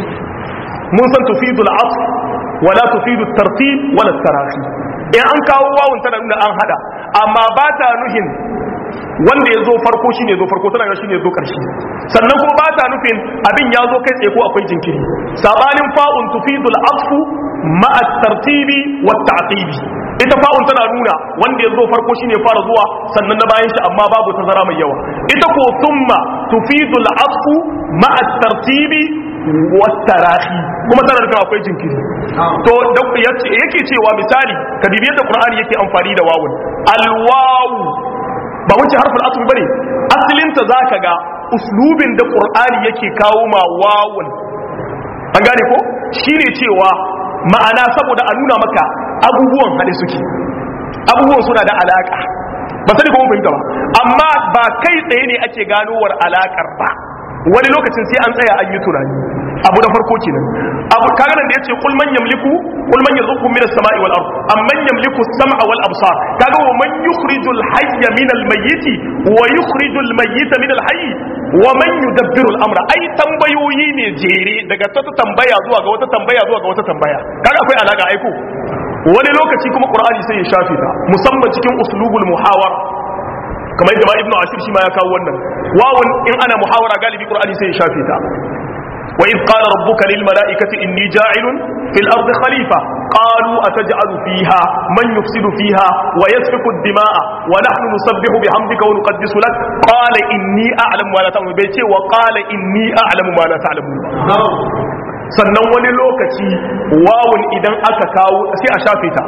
mun san tufidu al-asf wala tufidu tartib wala tarahi in an kawo wawun tana nuna an hada amma ba ta nuhin wanda ya zo farko shi ne zo farko tana ga shi ne zo ƙarshe sannan kuma ba ta nufin abin ya zo kai tsaye ko akwai jinkiri sabanin fa'un tufidul atfu ma'a tartibi wa ta'qibi ita fa'un tana nuna wanda ya zo farko shi ne fara zuwa sannan na bayan shi amma babu tazara mai yawa ita ko thumma tufidul atfu ma'a tartibi wa tarahi kuma tana nufin akwai jinkiri to yake cewa misali ka bibi yadda qur'ani yake amfani da wawun alwawu ba wuce harfin asali bane asalinta zaka ga uslubin da qur'ani yake kawo ma wawun an gane ko shine cewa ma'ana saboda a nuna maka abubuwan hade suke abubuwan suna da alaka ba sani ko mun fahimta ba amma ba kai tsaye ne ake ganowar alakar ba wani lokacin sai an tsaya an yi tunani abu da farko kenan abu kaga nan da yace kul man yamliku kul man yarzuqu minas sama'i wal ard amman yamliku as-sam'a wal absar kaga wa man yukhrijul hayya minal mayyiti wa yukhrijul mayyita minal hayy wa man yudabbiru al-amra ai tambayoyi ne jere daga ta tambaya zuwa ga wata tambaya zuwa ga wata tambaya kaga akwai alaka aiko wani lokaci kuma qur'ani sai ya shafe ta musamman cikin uslubul muhawara kamar yadda ma ibnu ashir shi ma ya kawo wannan wawun in ana muhawara galibi qur'ani sai ya shafe ta wa id qala rabbuka lil mala'ikati inni ja'ilun fil ardi khalifa qalu ataj'alu fiha man yufsidu fiha wa yasfiku ad-dima'a wa nahnu nusabbihu bihamdika wa nuqaddisu lak qala inni a'lamu ma la ta'lamun bai ce wa qala inni a'lamu ma la ta'lamun sannan wani lokaci wawun idan aka kawo sai a shafe ta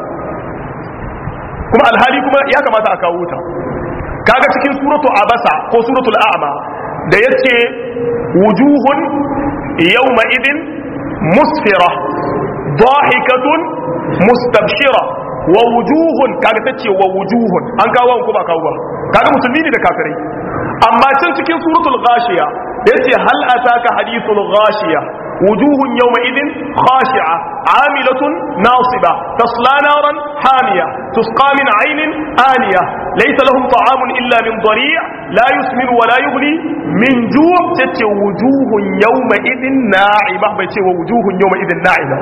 kuma alhali kuma ya kamata a kawo ta kaga cikin suratu abasa ko suratul a'ma da yace wujuhun yawma idin musfira ضاحكة mustabshira wa wujuhun kaga tace wa wujuhun an kawo ko ba kawo ba kaga musulmi ne da kafirai amma can cikin suratul ghashiya yace hal ataka hadithul ghashiya wujuhun yawma idin khashi'a amilatun nasiba tasla naran hamiya tusqa min aynin aniya laysa lahum ta'amun illa min dhari' la yusmin wa la yughni min ju' tace wujuhun yawma idin na'ima bai ce wa wujuhun yawma idin na'ima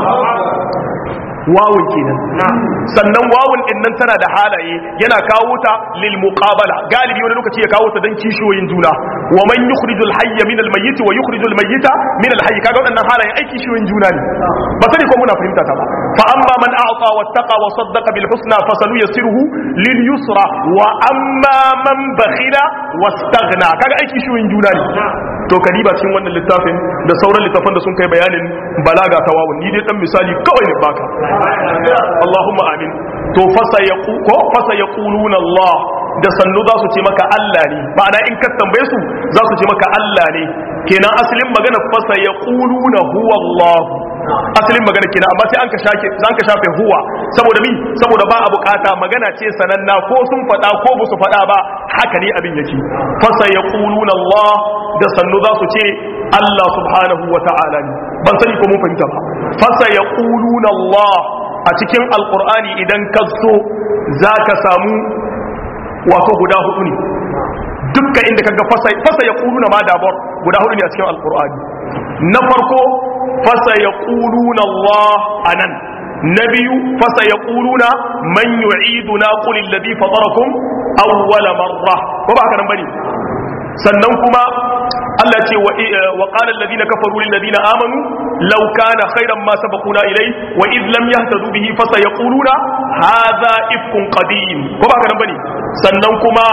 wawun kenan sannan wawun din nan tana da halaye yana kawo ta lil muqabala galibi wani lokaci ya kawo ta dan kishiyoyin juna wa man yukhrijul hayya min al mayyit wa yukhrijul mayyita min al hayy kaga wadannan halaye ai kishiyoyin juna ne ba sani ko muna fahimta ta ba fa amma man a'ta wattaqa wa saddaqa bil husna fasanu yasiruhu lil yusra wa amma man bakhila wastaghna kaga ai kishiyoyin juna ne to kadiba cikin wannan littafin da sauran littafan da sun kai bayanin balaga ta wawun ni dai dan misali kawai ne baka Allahumma amin to fasa ya ko fasa ya kuluna Allah da sannu za su ce maka Allah ne ma'ana in ka tambaye su za su ce maka Allah ne kenan asalin magana fasa ya kuluna huwa Allah asalin magana kenan amma sai an ka shafe an ka shafe huwa saboda mi saboda ba a bukata magana ce sananna ko sun faɗa ko ba su faɗa ba haka ne abin yake fasa ya kuluna Allah da sannu za su ce Allah subhanahu wa ta'ala ne ban sani ko mun fahimta ba fasa ya kuluna Allah a cikin alkur'ani idan ka so za ka samu wato guda hudu ne dukka inda ka ga fasa ya kuluna ma dabar guda hudu ne a cikin alkur'ani na farko fasa ya kuluna Allah a nan na biyu fasa ya kuluna man yu'iduna qul alladhi fatarakum awwala marra ko ba haka nan bane sannan kuma Allah ce wa qala alladhina kafaru lil ladina amanu law kana khayran ma sabaquna ilay wa id lam yahtadu bihi fa sayaquluna hadha ifkun qadim ko ba kana bane sannan kuma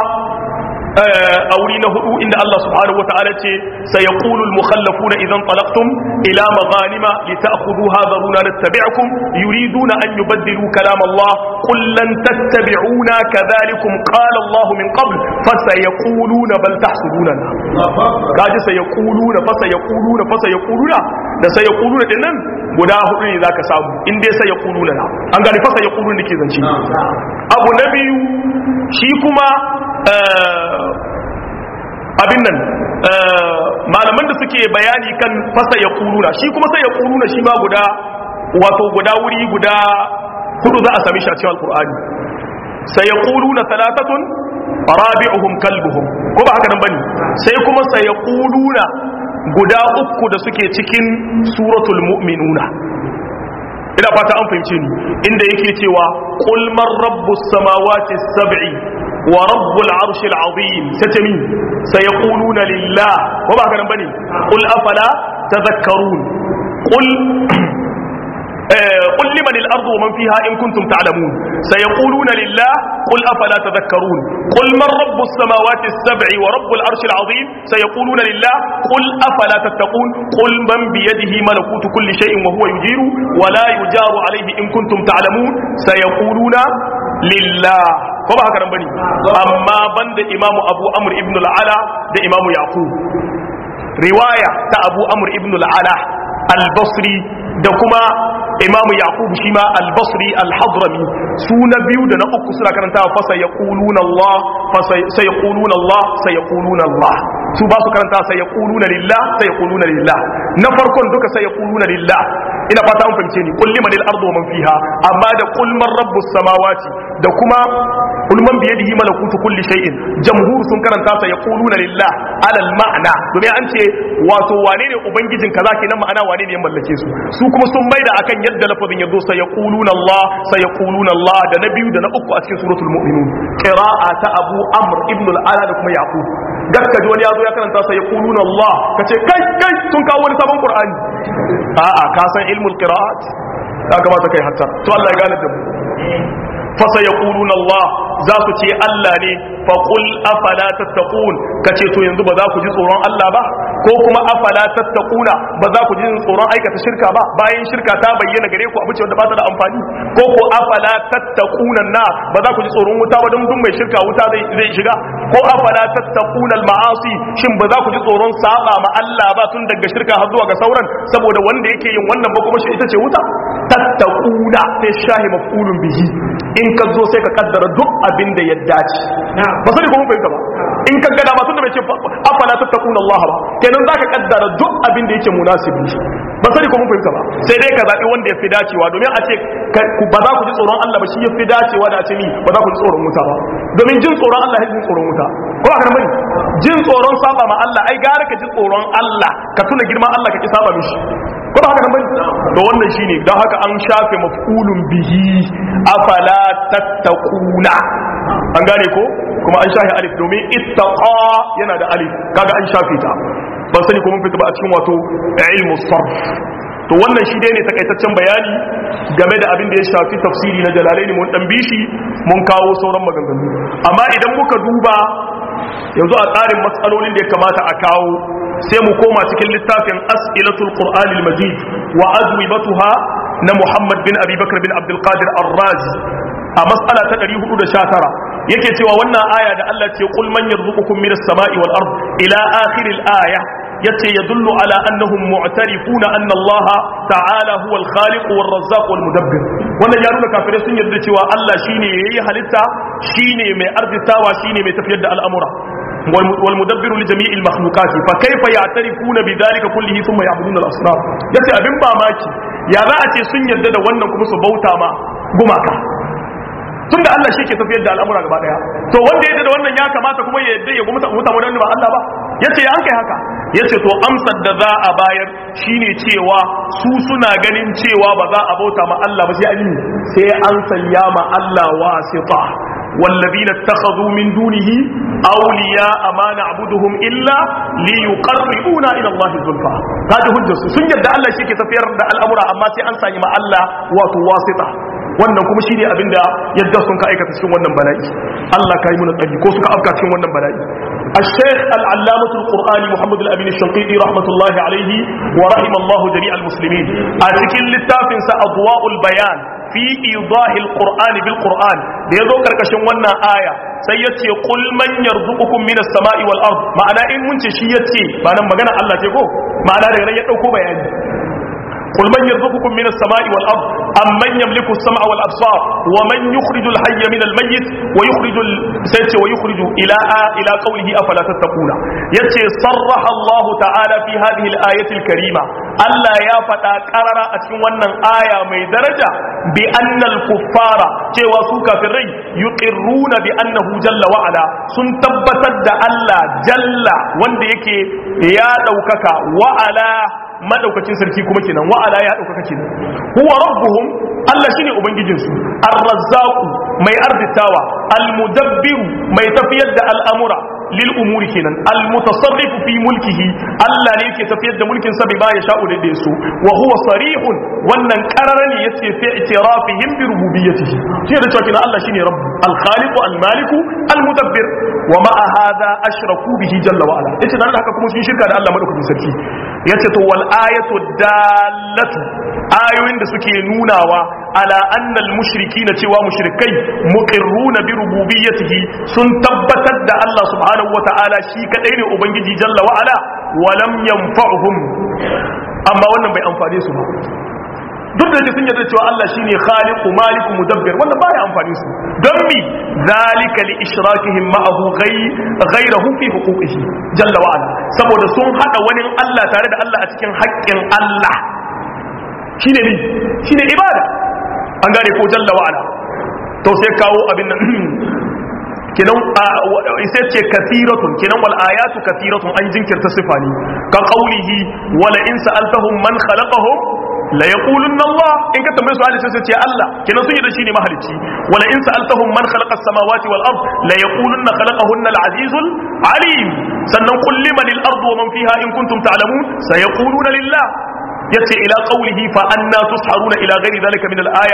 a wuri na hudu inda Allah subhanahu wa ta'ala ce sayaqulu al mukhallafuna idan talaqtum ila maghanima lita'khudhuha dharuna nattabi'ukum yuriduna an yubaddilu kalam Allah qul lan tattabi'una kadhalikum qala Allah min qabl fasayaquluna bal tahsuduna kaji sayaquluna fasayaquluna fasayaquluna da sayaquluna din nan guda hudu ne zaka samu in dai sayaquluna na an gani fasayaquluna dake zance abu na biyu shi kuma abin nan malaman da suke bayani kan fasa ya kuluna shi kuma sai ya kuluna shi ma guda wato guda wuri guda hudu za a sami shi a cikin alkur'ani sai ya kuluna talatatun rabi'uhum kalbuhum ko ba haka nan bane sai kuma sai ya kuluna guda uku da suke cikin suratul mu'minuna ina fata an fahimce ni inda yake cewa qul man rabbus samawati sab'i ورب العرش العظيم ستمين سيقولون لله وما كان بني قل أفلا تذكرون قل قل لمن الأرض ومن فيها إن كنتم تعلمون سيقولون لله قل أفلا تذكرون قل من رب السماوات السبع ورب العرش العظيم سيقولون لله قل أفلا تتقون قل من بيده ملكوت كل شيء وهو يجير ولا يجار عليه إن كنتم تعلمون سيقولون لله ko ba haka nan bane amma banda imamu abu amr ibn al-ala da imamu yaqub riwaya ta abu amr ibn al-ala al-basri da kuma imamu yaqub shi ma al-basri al-hadrami su na biyu da na uku suna karanta fa sayaquluna allah fa sayaquluna allah sayaquluna allah su ba su karanta sayaquluna lillah sayaquluna lillah na farkon duka sayaquluna lillah ina fata an fahimce ni kulli manil ardu wa man fiha amma da qul man rabbus samawati da kuma qul man bi yadihi malakutu kulli shay'in jamhur sun karanta sa yaquluna lillah alal ma'na domin an ce wato wane ne ubangijin kaza kenan ma'ana wane ne ya mallake su su kuma sun maida akan yadda lafazin yazo sa yaquluna Allah sa yaquluna Allah da na biyu da na uku a cikin suratul mu'minun qira'a ta Abu Amr ibn al-Ala da kuma Yaqub gaska ji wani yazo ya karanta sa yaquluna Allah kace kai kai sun kawo wani sabon Qur'ani a'a ka san ilmul qira'at ya kamata kai hatta to Allah ya gane da mu fasa ya Allah za su ce Allah ne faƙul afala tattaqun ka ce to yanzu ba za ku ji tsoron Allah ba ko kuma afala tattaquna ba za ku ji tsoron aikata shirka ba bayan shirka ta bayyana gare ku abu ce wanda ba ta da amfani ko ko afala tattaquna na ba za ku ji tsoron wuta ba don duk mai shirka wuta zai shiga ko afala tattaquna al-ma'asi shin ba za ku ji tsoron saba ma Allah ba tun daga shirka har zuwa ga sauran saboda wanda yake yin wannan ba kuma shi ita ce wuta tattaquna sai shahi maf'ulun bihi in ka zo sai ka kaddara duk abin da ya dace ba sai kuma fahimta ba in ka gada ba tun da bai ce afala tattaquna Allah ba kenan zaka kaddara duk abin da yake munasibi ba sai kuma fahimta ba sai dai ka zabi wanda ya fi dacewa domin a ce ba za ku ji tsoron Allah ba shi ya fi dacewa da a ce ni ba za ku ji tsoron wuta ba domin jin tsoron Allah ya jin tsoron wuta ko a kan bane jin tsoron saba ma Allah ai gara ka ji tsoron Allah ka tuna girman Allah ka ki saba mishi ko ba haka kan bane to wannan shine dan haka an shafe maf'ulun bihi afala tattaquna an gane ko kuma an shafe alif domin ittaqa yana da alif kaga an shafe ta ban sani ko mun fita ba a cikin wato ilmu sarf to wannan shi dai ne takaitaccen bayani game da abin da ya shafi tafsiri na jalalaini mun dan bishi mun kawo sauran maganganu amma idan muka duba yanzu a tsarin matsalolin da ya kamata a kawo sai mu koma cikin littafin as'ilatul qur'anil majid wa azwibatuha na muhammad bin abi bakr bin abdul qadir ar-razi a mas'ala ta 419 yake cewa wannan aya da Allah ce qul man yarzuqukum minas sama'i wal ard ila akhiril aya yace yadullu ala annahum mu'tarifuna anna Allah ta'ala huwa al-khaliq wal razzaq wal mudabbir wannan ya nuna kafirai sun yarda cewa Allah shine yayi halitta shine mai arzitawa shine mai tafiyar da al'amura wal mudabbiru li jami'il makhluqati fa kayfa ya'tarifuna bidhalika kullihi thumma ya'buduna al-asnam yace abin mamaki ya za a ce sun yarda da wannan kuma su bauta ma gumaka tunda Allah shi ke tafiyar da al'amura gaba daya to wanda ya da wannan ya kamata kuma ya yadda ya gumta muta mun ba Allah ba yace an kai haka yace to amsar da za a bayar shine cewa su suna ganin cewa ba za a bauta ma Allah ba sai an yi sai an sanya ma Allah wasita والذين اتخذوا من دونه أولياء ما نعبدهم إلا ليقربونا إلى الله زلفى هذا هجة سن يدى الله شيء تفير الأمر أما سي أنسى ما الله وتواسطة wannan kuma shine abinda yadda sun ka aikata cikin wannan bala'i Allah ka yi mana tsari ko suka afka cikin wannan bala'i الشيخ العلامة القرآني محمد الأمين الشنقيطي رحمة الله عليه ورحم الله جميع المسلمين أتكين للتافن أضواء البيان في إيضاح القرآن بالقرآن ليذو كركشن ونا آية سيتي قل من يرزقكم من السماء والأرض معنى إن منش شيتي معنى مغانا الله تيكو معنى رغنا يتوكو بياني قل من يرزقكم من السماء والأرض أم من يملك السمع والأبصار ومن يخرج الحي من الميت ويخرج السيت ويخرج إلى إلى قوله أفلا تتقون يتي صرح الله تعالى في هذه الآية الكريمة ألا يا فتى قرر أتمنى آية من درجة بأن الكفار cewa su kafirai yuqirruna bi annahu jalla wa ala sun tabbatar da Allah jalla wanda yake ya daukaka wa ala madaukakin sarki kuma kenan wa ala ya daukaka kenan huwa rabbuhum Allah shine ubangijin su ar-razzaq mai arzitawa al-mudabbiru mai tafiyar da al'amura lil umuri kenan al-mutasarrifu fi mulkihi Allah ne yake tafiyar da mulkin sa bai ba ya sha'u da su wa huwa sarihun wannan qarara ne yace fi i'tirafihim bi rububiyyatihi shi da cewa kenan Allah shine rabb al-khaliq al-malik al-mudabbir wa ma hadha ashraku bihi jalla wa ala yace dan haka kuma sun shirka da Allah madaukakin sarki yace to wal ayatu dallatu ayoyin da suke nunawa ala annal mushrikina cewa mushrikai muqirruna bi rububiyyatihi sun tabbatar da Allah subhanahu wata'ala shi kadai ne ubangiji jalla wa ala wa lam yanfa'uhum amma wannan bai amfane su ba duk da yake sun yarda cewa Allah shine khaliqu maliku mudabbir wannan baya amfani su don mi zalika li ishrakihim ma'ahu ghayrahu fi huquqihi jalla wa ala saboda sun hada wani Allah tare da Allah a cikin haƙƙin Allah shine ni shine ibada an gane ko jalla wa ala to sai kawo abin nan kenan sai ce kathiratun kenan wal ayatu kathiratun an jinkirta sifani ka qawlihi wala in sa'altahum man khalaqahum la yaqulunna Allah in ka tambaye su hadisi sai ce Allah kenan sun yi da shi ne mahalicci wala in sa'altahum man khalaqa as-samawati wal ard la yaqulunna khalaqahunna al-azizul alim sannan qul liman al-ardu wa man fiha in kuntum ta'lamun sayaquluna lillah yace ila qawlihi fa anna tusharuna ila ghairi dhalika min al-aya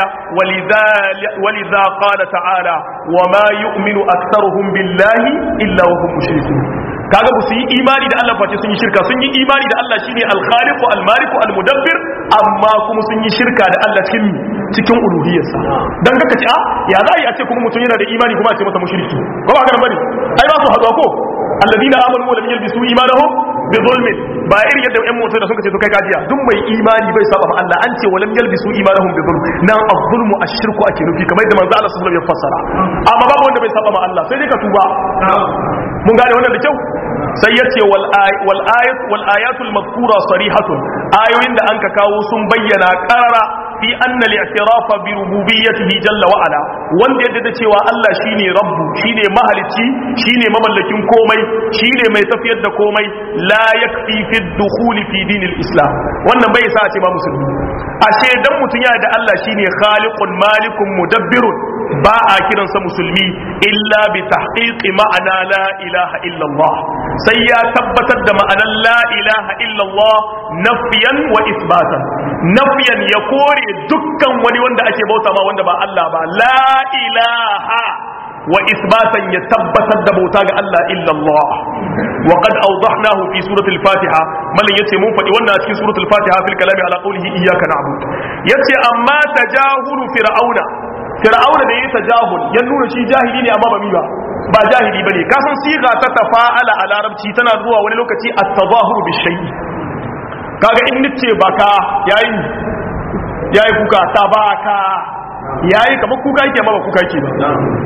walidha qala ta'ala wa ma yu'minu aktharuhum billahi illa wa hum mushrikun kaga ba su yi imani da Allah face sun yi shirka sun yi imani da Allah shine al-khaliqu al-maliku al-mudabbir amma kuma sun yi shirka da Allah cikin cikin uluhiyarsa dan kaka ce a ya za a yi a ce kuma mutum yana da imani kuma a ce masa mushriki ko ba haka bane ai ba su hazo ko alladina amanu wa lam yalbisu imanahum bi zulmin ba irin yadda ƴan mutum da suka ce to kai kajiya duk mai imani bai saba ma Allah an ce wa lam yalbisu imanahum bi zulm nan az-zulmu ash-shirku ake nufi kamar yadda manzo Allah sallallahu alaihi wasallam ya fassara amma babu wanda bai saba ma Allah sai dai ka tuba mun gane wannan da kyau sai ya ce wal ayat wal ayatul mazkura sarihatun ayoyin da anka kawo sun bayyana qarara fi anna al-i'tirafa bi rububiyyatihi jalla wa ala wanda yadda da cewa Allah shine rabbu shine mahalici shine mamallakin komai shine mai tafiyar da komai la yakfi fi dukhuli fi dinil islam wannan bai sa a ce ba musulmi ashe dan mutun yana da Allah shine khaliqun malikun mudabbirun ba a kiransa musulmi illa bi tahqiqi ma'ana la ilaha illa Allah sai ya tabbatar da ma'anar la ilaha illa Allah nafiyan wa isbatan nafiyan ya kore dukkan wani wanda ake bauta ma wanda ba Allah ba la ilaha wa isbatan ya tabbatar da bauta ga Allah illa Allah wa qad awdahnahu fi surati al-fatiha mallan yace mun faɗi wannan a cikin surati al-fatiha fil kalami ala qawlihi iyyaka na'bud yace amma tajahulu fir'auna fir'auna da yayi tajahul ya nuna shi jahili ne amma ba mi ba ba jahili bane ka san siga ta tafa'ala a larabci tana zuwa wani lokaci at-tadahuru bi shay'i kaga in nace baka yayi yayi kuka tabaka yayi kamar kuka yake amma ba kuka yake ba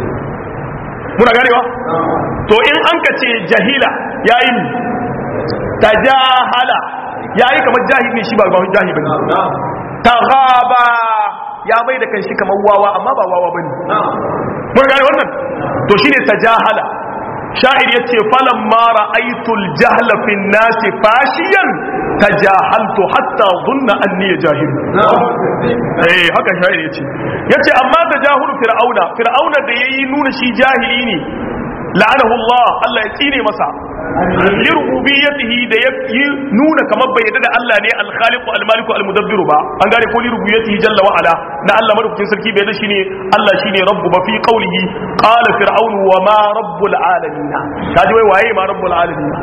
muna ganewa to in an ka ce jahila yayi tajahala yayi kamar jahili ne shi ba ba jahili bane taghaba ya bai da kanshi kamar wawa amma ba wawa bane mun gane wannan to shine tajahala sha'ir yace falan ma ra'aytul jahla fi nasi fashiyan tajahaltu hatta dhunna anni jahil eh haka sha'ir yace yace amma tajahulu fir'auna fir'auna da yayi nuna shi jahili ne la'anahu Allah Allah ya tsine masa lirububiyyatihi da ya yi nuna kamar bai yadda da Allah ne al-khaliqu al-maliku al-mudabbiru ba an gane ko lirububiyyatihi jalla wa ala na Allah madaukakin sarki bai da shine Allah shine rabbu ba fi qawlihi qala fir'aunu wa ma rabbul alamin kaji wai waye ma rabbul alamin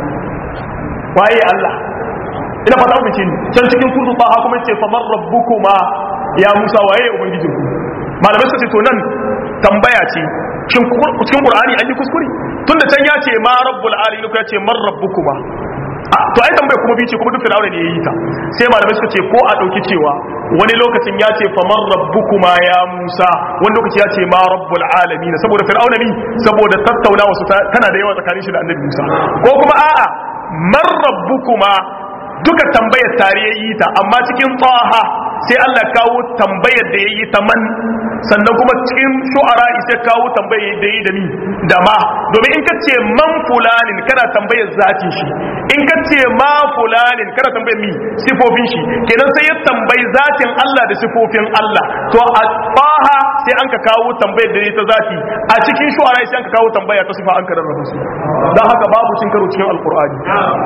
waye Allah ina fata ku ce can cikin surtu ta kuma yace famar rabbukuma ya Musa waye ubangijinku malamai suka ce to nan tambaya ce shin cikin qur'ani an yi kuskure tunda can ya ce ma rabbul alamin ko ya ce man rabbukuma to ai tambaya kuma bice kuma duk fir'auna ne yayi ta sai malamai suka ce ko a dauki cewa wani lokacin ya ce fa man rabbukuma ya Musa wani lokaci ya ce ma rabbul alamin saboda fir'auna ne saboda tattaunawa su tana da yawa tsakanin shi da annabi Musa ko kuma a'a man rabbukuma duka tambayar tare yayi ta amma cikin taha sai Allah kawo tambayar da yayi ta man sannan kuma cikin shu'ara sai kawo tambayar da yayi da ni da ma domin in kace man fulanin kana tambayar zatin shi in kace ma fulanin kana tambayar mi sifofin shi kenan sai ya tambayi zatin Allah da sifofin Allah to a faha sai an ka kawo tambayar da yayi ta zati a cikin shu'ara sai an ka kawo tambaya ta sifa an ka rarraba su dan haka babu cin karo cikin alqur'ani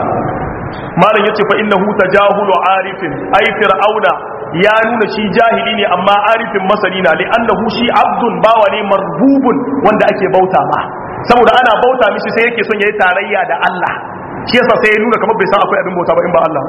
malam yace fa innahu tajahulu arifin ay fir'auna ya nuna shi jahili ne amma arifin masani na li annahu shi abdun bawa ne marbubun wanda ake bauta ma saboda ana bauta mishi sai yake son yayi tarayya da Allah shi yasa sai ya nuna kamar bai san akwai abin bauta ba in ba Allah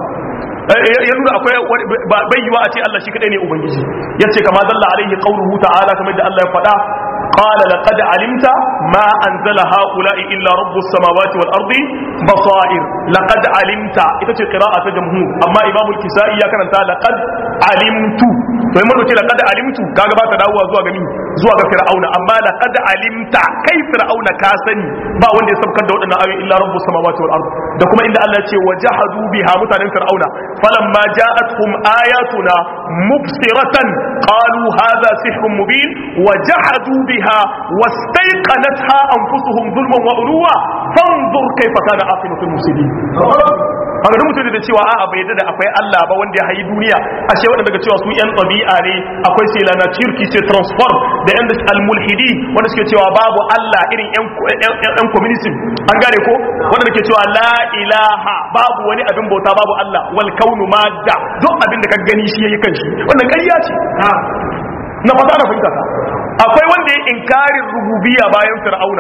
ya nuna akwai bai yiwa a ce Allah shi kadai ne ubangiji yace kama dalla alaihi qawluhu ta'ala kamar da Allah ya faɗa قال لقد علمت ما أنزل هؤلاء إلا رب السماوات والأرض بصائر لقد علمت إذا قراءة جمهور أما إمام الكسائي كان لقد علمت فإما نقول لقد علمت كاغا باتا داوا زوا غني زوا ga fir'auna amma laqad alimta kai fir'auna ka sani ba wanda ya sabkar da wadannan ayoyi illa rabbus samawati wal ard da kuma inda Allah ya ce wajahadu biha mutanen fir'auna falamma ja'atuhum ayatuna mubsiratan qalu hadha sihrun mubin wajahadu biha بها واستيقنتها أنفسهم ظلما وعلوا فانظر كيف كان عاقبة المفسدين haka da mutum da cewa a'a bai yadda da akwai Allah ba wanda ya hayi duniya ashe wanda daga cewa su yan tabi'a ne akwai sai lana cirki sai transform da yan al-mulhidi wanda suke cewa babu Allah irin yan yan communism an gane ko wanda ke cewa la ilaha babu wani abin bauta babu Allah wal kaunu madda duk abin da ka gani shi yayi kanshi wannan ƙarya ce na fata da fahimta akwai wanda ya inkarin rububiyya bayan fir'auna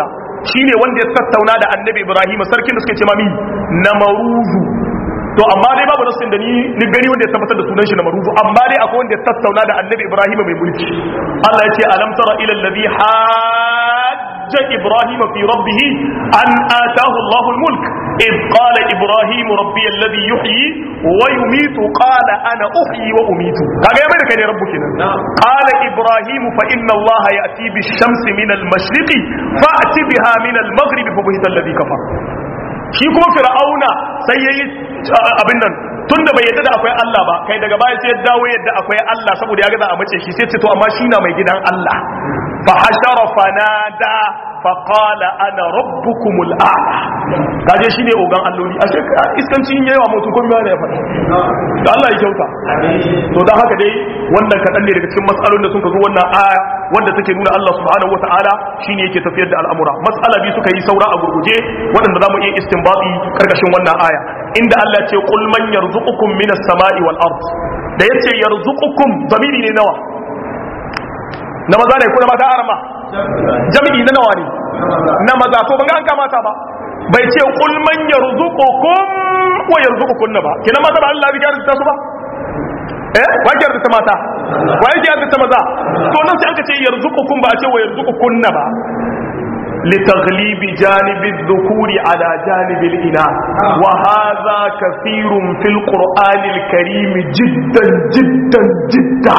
shine wanda ya tattauna da annabi ibrahim sarkin da suke ce mami namaruzu to amma dai babu nasin da ni ni gani wanda ya tabbatar da sunan shi namaruzu amma dai akwai wanda ya tattauna da annabi ibrahim mai mulki Allah ya ce alam tara ila alladhi hajja ibrahim fi rabbih an ataahu Allahu al-mulk إذ قال إبراهيم ربي الذي يحيي ويميت قال أنا أحيي وأميت هذا يا ملك يا ربك قال إبراهيم فإن الله يأتي بالشمس من المشرق فأت بها من المغرب فبهت الذي كفر shi kuma fir'auna sai yayi abin nan tunda bai yadda da akwai Allah ba kai daga baya sai ya dawo yadda akwai Allah saboda ya ga za a mace shi sai ce to amma shi na mai gidan Allah fa hashara fanada fa qala ana rabbukumul a'la kaje shine ogan alloli ashe iskanci in yayi wa mutu kun ya faɗa da Allah ya kyauta to dan haka dai wannan kadan ne daga cikin matsalolin da sun zo wannan aya wanda take nuna Allah subhanahu wataala shine yake tafiyar da al'amura matsala bi suka yi saura a gurguje waɗanda zamu iya istinbati karkashin wannan aya inda Allah ya ce qul man yarzuqukum minas sama'i wal ard da yace yarzuqukum zamiri ne nawa na maza ne ko na mata arama jami'i na nawa ne na maza to ban ga an kamata ba bai ce qul man yarzuqukum wa yarzuqukum ba kina mata ba Allah ya ta su ba eh wa ke ta mata wa yake ta maza to nan sai aka ce yarzuqukum ba a ce wa yarzuqukum ba لتغليب جانب الذكور على جانب الإناث وهذا كثير في القرآن الكريم جدا جدا جدا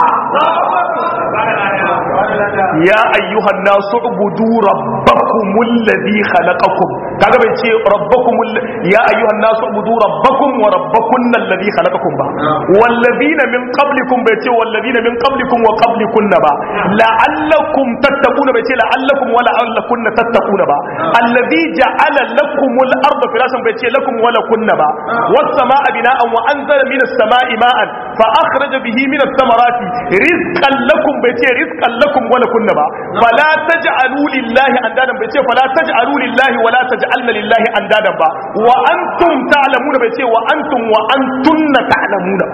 يا أيها الناس اعبدوا ربكم الذي خلقكم kaga bai ce rabbakum ya ayyuhan nasu ubudu rabbakum wa rabbakunna alladhi khalaqakum ba wallazina min qablikum bai ce wallazina min qablikum wa qablikunna ba la'allakum tattaquna bai ce la'allakum wa la'allakunna tattaquna ba alladhi ja'ala lakumul arda firashan bai ce lakum wa lakunna ba was samaa bina'an wa anzala minas samaa'i ma'an fa akhraja bihi minas samarati rizqan lakum bai ce rizqan lakum wa lakunna ba fala taj'alu lillahi andadan bai ce fala taj'alu lillahi wa la taj'alna lillahi andadan ba wa antum ta'lamuna bai ce wa antum wa antunna ta'lamuna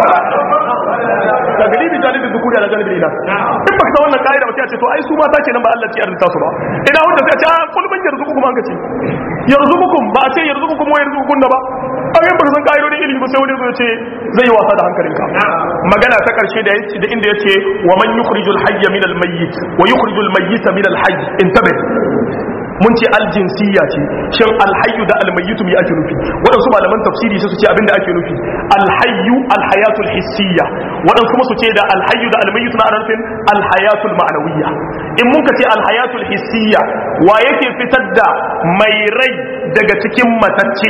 da galibi jalibin zukuri ala jalibin ina in baka san wannan kaida ba sai a ce to ai su mata kenan ba Allah ce arzuta su ba ina wanda sai a ce a kul man yarzuqukum an kace yarzuqukum ba a ce yarzuqukum wa yarzuqun ba a yin baka san kaidodin ilimi ba sai wani zai ce zai yi wasa da hankalinka magana ta karshe da yace da inda yace wa man yukhrijul hayya min al mayyit wa yukhrijul mayyita min al hayy intabe mun ce aljinsiya ce shin alhayyu da almayyitu me ake nufi waɗansu malaman tafsiri sai su ce abinda ake nufi alhayyu alhayatul hissiya waɗansu kuma su ce da alhayyu da almayyitu na ana nufin alhayatul ma'anawiyya in mun ka ce alhayatul hissiya wa yake fitar da mai rai daga cikin matacce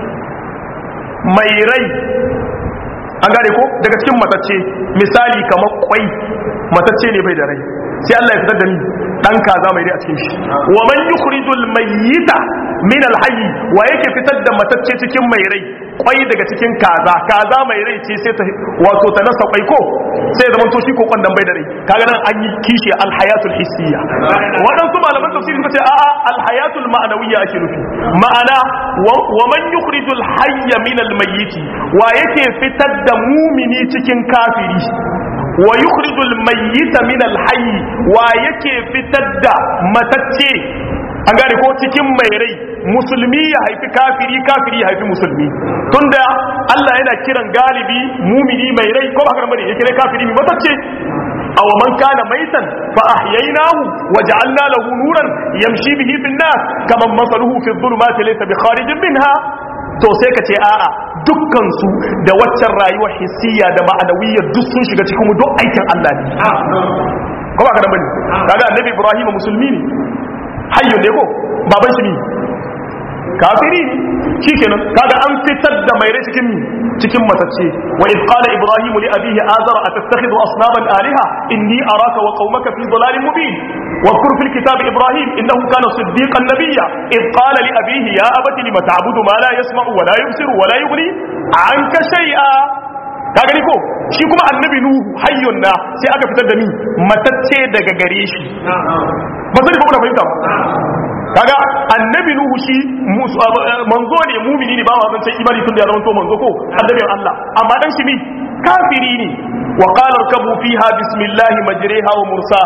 mai rai an gane ko daga cikin matacce misali kamar kwai matacce ne bai da rai sai Allah ya fitar da ni dan kaza mai rai a cikin shi wa man yukhrijul mayyita min alhayy wa yake fitar da matacce cikin mai rai kwai daga cikin kaza kaza mai rai ce sai ta wato ta nasa kwai ko sai zaman to shi ko kwandan bai da rai kaga nan an yi kishi alhayatul hissiya waɗansu malaman tafsirin ta ce a'a alhayatul ma'anawiyya ake nufi ma'ana wa man yukhrijul hayya min almayyiti wa yake fitar da mumini cikin kafiri wa yukhrijul mayyita min alhayy wa yake fitar da matacce an gane ko cikin mai rai musulmi ya haifi kafiri kafiri ya haifi musulmi tunda Allah yana kiran galibi mumini mai rai ko ba haka bane ya kira kafiri mai matacce aw man kana maitan fa ahyaynahu wa ja'alna lahu nuran yamshi bihi fin nas kaman masaluhu fi dhulumati laysa bi kharijin minha to sai ka ce a'a dukkan su da waccan rayuwar hissiya da ma'anawiyya duk sun shiga cikin duk aikin Allah ne ko ba ka bane kaga annabi Ibrahim musulmi ne hayyun ne ko baban shi ne kafiri ne shikenan kaga an fitar da mai rai cikin cikin matacce wa id qala ibrahim li abihi azara atattakhidhu asnaman alaha inni araka wa qaumaka fi dhalalin mubin واذكر في الكتاب إبراهيم إنه كان صديقا نبيا إذ قال لأبيه يا أبت لم تعبد ما لا يسمع ولا يبصر ولا يغني عنك شيئا ka gani ko shi kuma annabi nuhu hayyun na sai aka fitar da ni matacce daga gare shi ba zai ba fahimta ba kaga annabi nuhu shi manzo ne mumini ne ba ma zan imani tun da ya zama to manzo ko annabin Allah amma dan shi ne kafiri ne wa qala irkabu fiha bismillahi majriha wa mursaha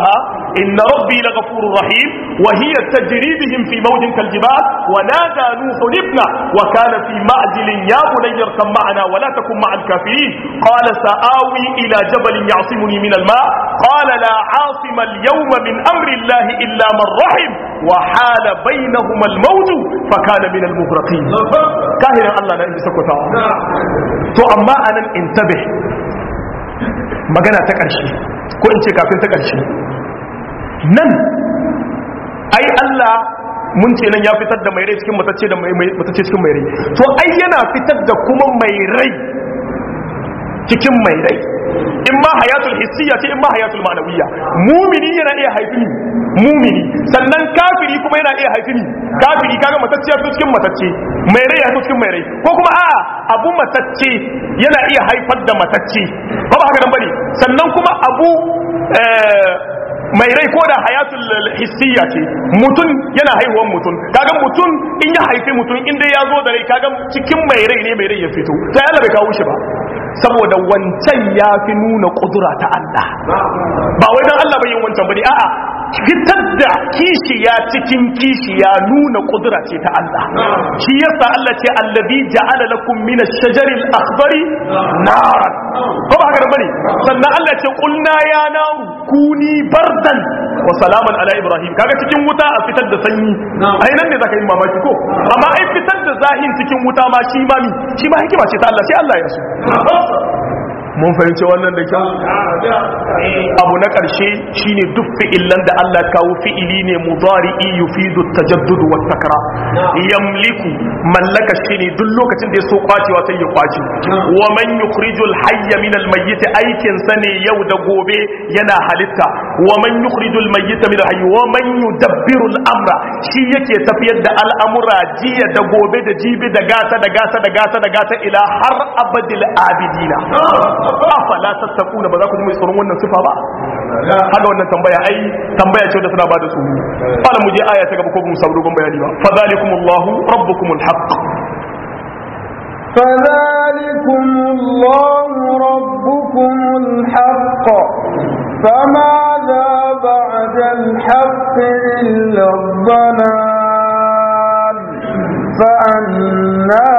inna rabbi laghafurur rahim wa hiya tajri bihim fi mawjin kaljibal wa nada nuhu ibna wa kana fi ma'zilin ya bunayya arkam ma'ana wa la takun ma'al kafirin qala sa'awi ila jabalin ya'simuni min al-ma qala la 'asima al-yawma min amri Allah illa man rahim wa hala bainahuma al-mawj fa kana min al-mughraqin kahiran Allah na inda sakwatawa to amma anan intabih magana ta ƙarshe ko in ce kafin ta ƙarshe nan ai Allah mun ce nan ya fitar da mai rai cikin matacce da matacce cikin mai rai to ai yana fitar da kuma mai rai cikin mai rai in ma hayatul hissiya ce in ma hayatul ma'nawiyya mumini yana iya haifi mumini sannan kafiri kuma yana iya haifi ni kafiri kaga matacce ya fito cikin matacce mai rai ya fito cikin mai rai ko kuma a'a abu matacce yana iya haifar da matacce ba ba haka nan bane sannan kuma abu mai rai ko da hayatul hissiya ce mutum yana haihuwan mutum kaga mutum in ya haifi mutum inda ya zo da rai kaga cikin mai rai ne mai rai ya fito sai Allah bai kawo shi ba saboda wancan ya fi nuna kudura ta Allah ba wai dan Allah bai yin wancan bane a'a fitar da kishiya cikin kishiya nuna kudura ce ta Allah shi yasa Allah ce allazi ja'ala lakum min ash-shajari al-akhdari naran ba ba haka bane sannan Allah ce qulna ya naru kuni bardan wa salaman ala ibrahim kaga cikin wuta a fitar da sanyi ai nan ne zaka yi mamaki ko amma ai fitar da zahin cikin wuta ma shi ma mi shi ma hikima ce ta Allah sai Allah ya so mun fahimci wannan da kyau abu na ƙarshe shine duk fi'ilan da Allah kawo fi'ili ne mudari'i yufidu tajaddud wa takra yamliku mallaka shine duk lokacin da ya so kwacewa sai ya kwace wa man yukhrijul hayya min al mayyit aikin sa ne yau da gobe yana halitta wa man yukhrijul mayyita min al hayy wa man yudabbiru al amra shi yake tafiyar da al'amura jiya da gobe da jibi da gata da gata da gata da gata ila har abadil abidina afala tattakuna ba za ku ji mai tsoron wannan sifa ba haka wannan tambaya ai tambaya ce da suna ba da su fala mu je aya ta gaba ko mu samu dogon bayani ba fa zalikumullahu rabbukumul haqq فذلكم الله ربكم الحق فماذا بعد الحق إلا الضلال فأنا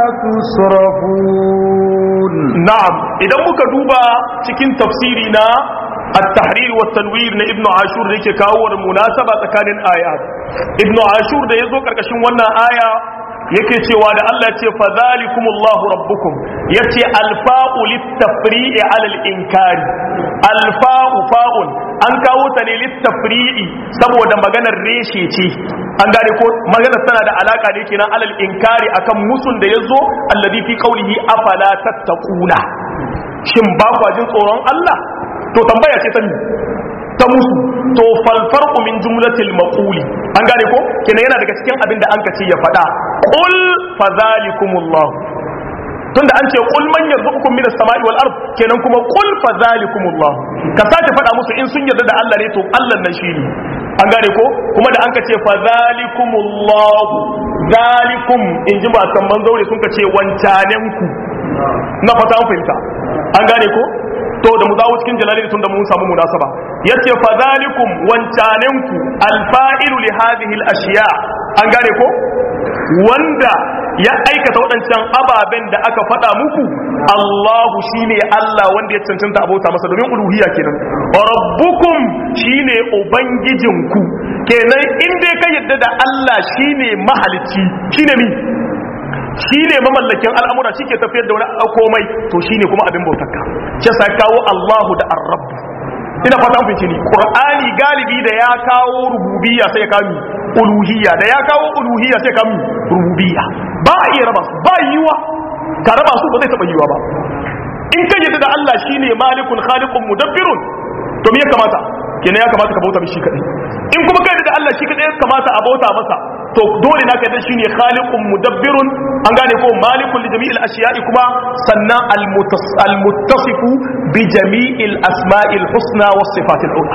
تصرفون na'am idan muka duba cikin tafsiri na at-tahrir wa tanwir na ibnu ashur da yake kawo da munasaba tsakanin ayat ibnu ashur da yazo karkashin wannan aya yake cewa da Allah ya ce fa zalikumullahu rabbukum yace alfa'u lit-tafri'i 'ala al-inkari alfa'u fa'un an kawo ta ne lit-tafri'i saboda maganar reshe ce an gane ko maganar tana da alaka ne kenan alal inkari akan musun da yazo alladhi fi qawlihi afala tattaquna shin ba kwa jin tsoron Allah to tambaya ce ta ni ta musu to fal farqu min jumlatil maquli an gane ko kenan yana daga cikin abin da an kace ya faɗa qul fadhalikumullah tunda an ce qul man yarzuqukum minas sama'i wal ard kenan kuma qul fadhalikumullah ka sake faɗa musu in sun yarda da Allah ne to Allah nan shi ne an gane ko kuma da an ka ce fadhalikumullah zalikum in ji ba kan manzaure sun ka ce wancanenku na fata an fahimta an gane ko to da mu zawo cikin jalali tun da mun samu munasaba yace fa zalikum wancanenku alfa'ilu li hadhihi al-ashiya an gane ko wanda ya aikata waɗancan ababen da aka faɗa muku Allahu shine Allah wanda ya cancanta abota masa domin uluhiyya kenan rabbukum shine ubangijinku kenan in dai ka yadda da Allah shine mahalicci shine mi shi ne mamallakin al'amura shi ke tafiyar da wani komai to shi ne kuma abin bautarka ce sa kawo Allahu da arrab ina fata an fice ni qur'ani galibi da ya kawo rububiyya sai ya kawo uluhiyya da ya kawo uluhiyya sai ya kawo rububiyya ba a iya raba su ba yiwa ka raba su ba zai taba yiwa ba in ka yadda da Allah shine malikun khaliqun mudabbirun to me ya kamata kenan ya kamata ka bauta mishi kadai in kuma kai da Allah shi kadai ya kamata a bauta masa to dole na kai shine khaliqun mudabbirun an gane ko malikun li jami'il ashiya'i kuma sannan al muttasifu bi jami'il asma'il husna was sifatil ula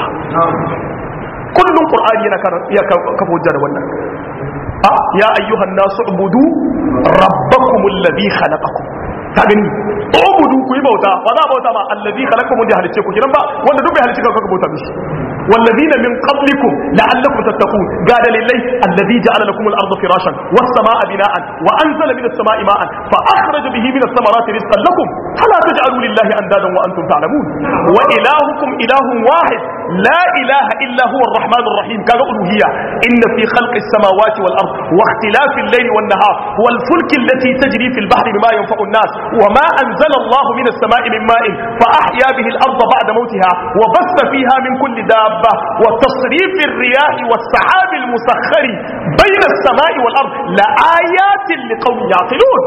kullun qur'ani yana ya kafa hujja da wannan ya ayyuhan nasu ubudu rabbakumul ladhi khalaqakum ka gani ubudu ku yi bauta ba za a bauta ma allazi khalaqakum da halice ku kiran ba wanda duk bai halice ka ka bauta mishi والذين من قبلكم لعلكم تتقون قال لله الذي جعل لكم الأرض فراشا والسماء بناء وأنزل من السماء ماء فأخرج به من الثمرات رزقا لكم فلا تجعلوا لله أندادا وأنتم تعلمون وإلهكم إله واحد لا إله إلا هو الرحمن الرحيم كان ألوهية إن في خلق السماوات والأرض واختلاف الليل والنهار والفلك التي تجري في البحر بما ينفع الناس وما أنزل الله من السماء من ماء فأحيا به الأرض بعد موتها وبث فيها من كل دابة وتصريف الرياح والسحاب المسخر بين السماء والأرض لآيات لقوم يعقلون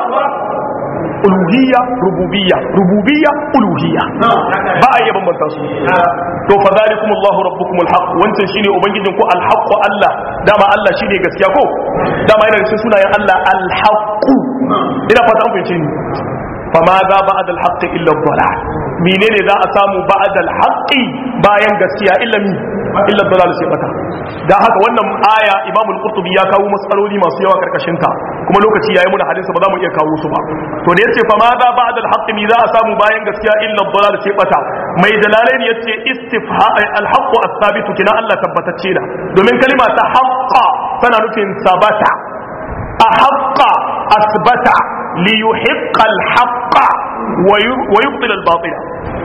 uluhiyya rububiyya rububiyya uluhiyya ba a yaban banta su to fa zalikum Allahu rabbukum alhaq wancan shine ubangijin ku alhaq Allah dama Allah shine gaskiya ko dama yana cikin sunayen Allah alhaq ina fata an fahimce ni fa ma za ba'da alhaq illa dhalal menene za a samu ba'da alhaq bayan gaskiya illa mi illa dhalal sai bata dan haka wannan aya Imam al-Qurtubi ya kawo matsaloli masu yawa karkashin ta kuma lokaci yayi muna hadisi ba za mu iya kawo su ba to da yace fa ma za ba'da al-haqq mi za a samu bayan gaskiya illa dhalal sai bata mai dalalain yace istifha al-haqq as-sabit kina Allah tabbatacce da domin kalima ta haqqa tana nufin sabata ahaqqa asbata li yuhiqqa al-haqqa wa yubtil al-batila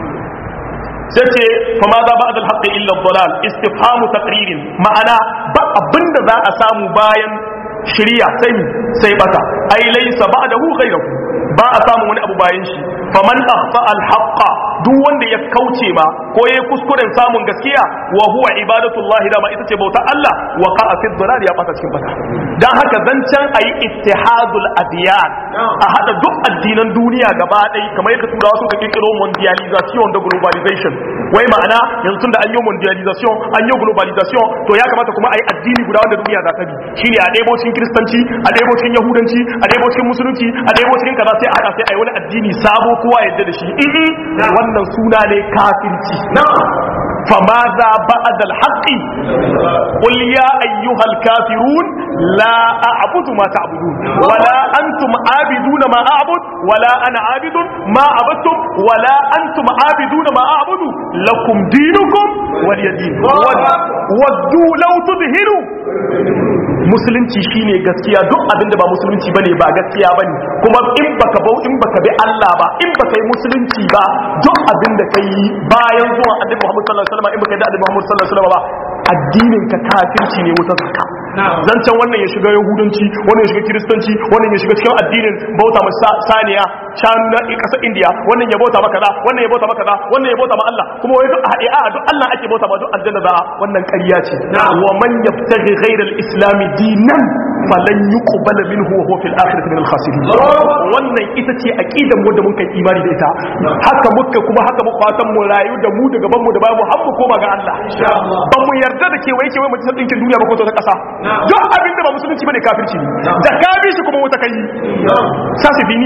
sai ce fa ma za ba'da al-haqqi illa ad-dalal istifhamu taqririn ma'ana ba abinda za a samu bayan shiriya sai sai bata ai laysa ba'dahu ghayruhu ba a samu wani abu bayan shi faman akhfa al-haqqa duk wanda ya kauce ma ko yayi kuskuren samun gaskiya wa huwa ibadatullahi da ma ita ce bauta Allah wa qa'a fi dhalal ya bata cikin bata dan haka zancan ayi ittihadul adiyan a hada duk addinan duniya gaba ɗaya kamar yadda turawa suka kirkiro mondialization da globalization wai ma'ana yanzu da an yi mondialization an yi globalization to ya kamata kuma ayi addini guda wanda duniya za ta bi shine a ɗebo cikin kristanci a ɗebo cikin yahudanci a ɗebo cikin musulunci a ɗebo cikin kaza sai a hada sai ayi wani addini sabo kowa yadda da shi wannan suna ne kafirci فماذا بعد الحق قل يا أيها الكافرون لا أعبد ما تعبدون ولا أنتم عابدون ما أعبد ولا أنا عابد ما عبدتم ولا أنتم عابدون ما أعبد لكم دينكم ولي دين ودوا لو تظهروا musulunci shine gaskiya duk abin da ba musulunci bane ba gaskiya bane kuma in baka bau in baka bi Allah ba in baka yi musulunci ba duk abin da kai bayan zuwa annabi Muhammad sallallahu alaihi wasallam in baka yi da annabi Muhammad sallallahu alaihi wasallam ba addinin ka kafirci ne wutar zakka zancen wannan ya shiga yahudanci wannan ya shiga kiristanci wannan ya shiga cikin addinin bauta ma saniya shanu na kasar indiya wannan ya bauta maka da wannan ya bauta maka da wannan ya bauta ma Allah kuma wai duk a haɗe a duk Allah ake bauta ma duk aljanna za wannan ƙarya ce wa man yabtaghi ghayra al-islam dinan falan yuqbal minhu wa huwa fil akhirati min al-khasirin wannan ita ce aqidar mu da mun kai imani da ita haka muka kuma haka muka fatan mu rayu da mu da gaban mu da bayan mu har mu koma ga Allah ba mu yarda da kewaye kewaye mu tsaya dinkin duniya ba ko ta kasa duk abin da ba musulunci bane kafirci ne da ka bi shi kuma wata kai sasi fini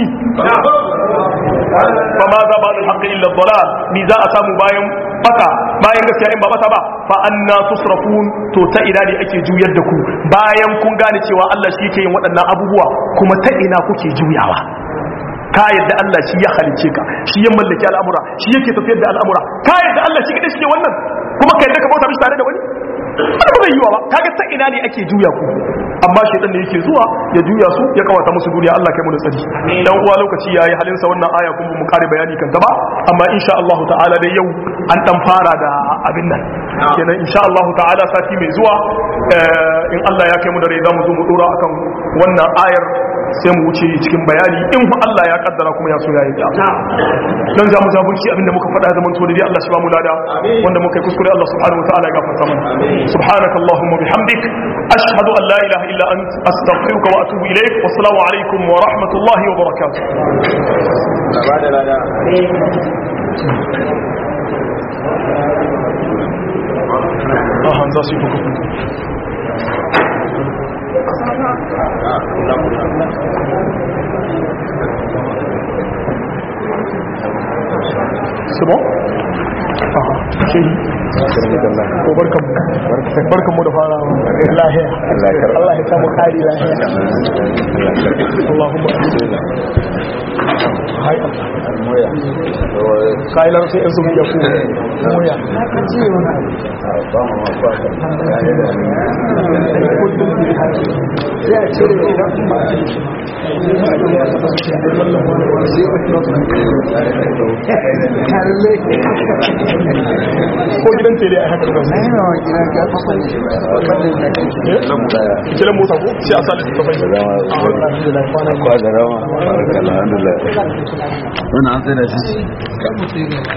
fa ma za ba al-haqq illa dhalal ni za a samu bayan baka bayan gaskiya in ba bata ba fa anna tusrafun to ta ina ne ake juyar da ku bayan kun gane cewa Allah shi yake yin waɗannan abubuwa kuma ta ina kuke juyawa ka yadda Allah shi ya halice ka shi ya mallaki al'amura shi yake tafiyar da al'amura ka yadda Allah shi kadai shi ke wannan kuma ka yadda ka bauta mishi tare da wani wani ba zai yiwa ba kaga ta ina ne ake juya ku amma shaitan ne yake zuwa ya juya su ya kawata musu duniya Allah kai mu da tsari dan uwa lokaci yayi halin sa wannan aya kuma mu kare bayani kan gaba amma insha Allah ta'ala dai yau an dan fara da abin nan kenan insha Allah ta'ala sati mai zuwa in Allah ya kai mu da rai zamu zo mu dora akan wannan ayar sai mu wuce cikin bayani in fa Allah ya kaddara kuma ya so ya yi ta dan za mu zaburci abinda muka faɗa zaman to dai Allah shi ba mu lada wanda muka yi kuskure Allah subhanahu wataala ya gafarta mana subhanakallahumma bihamdik ashhadu an la ilaha illa ant astaghfiruka wa atubu ilaik wa assalamu alaikum wa rahmatullahi wa barakatuh Aha, za su yi C'est bon ko barkan barkan mu da fara lahiya Allah ya samu kari lahiya Allahumma amin kayan larabcin yan sauki ya ko moya ko gidan tele a haka da kiran mota ko sai a sa da ta bai Kwa da rama, alhamdulillah. Wannan an tsaye da shi.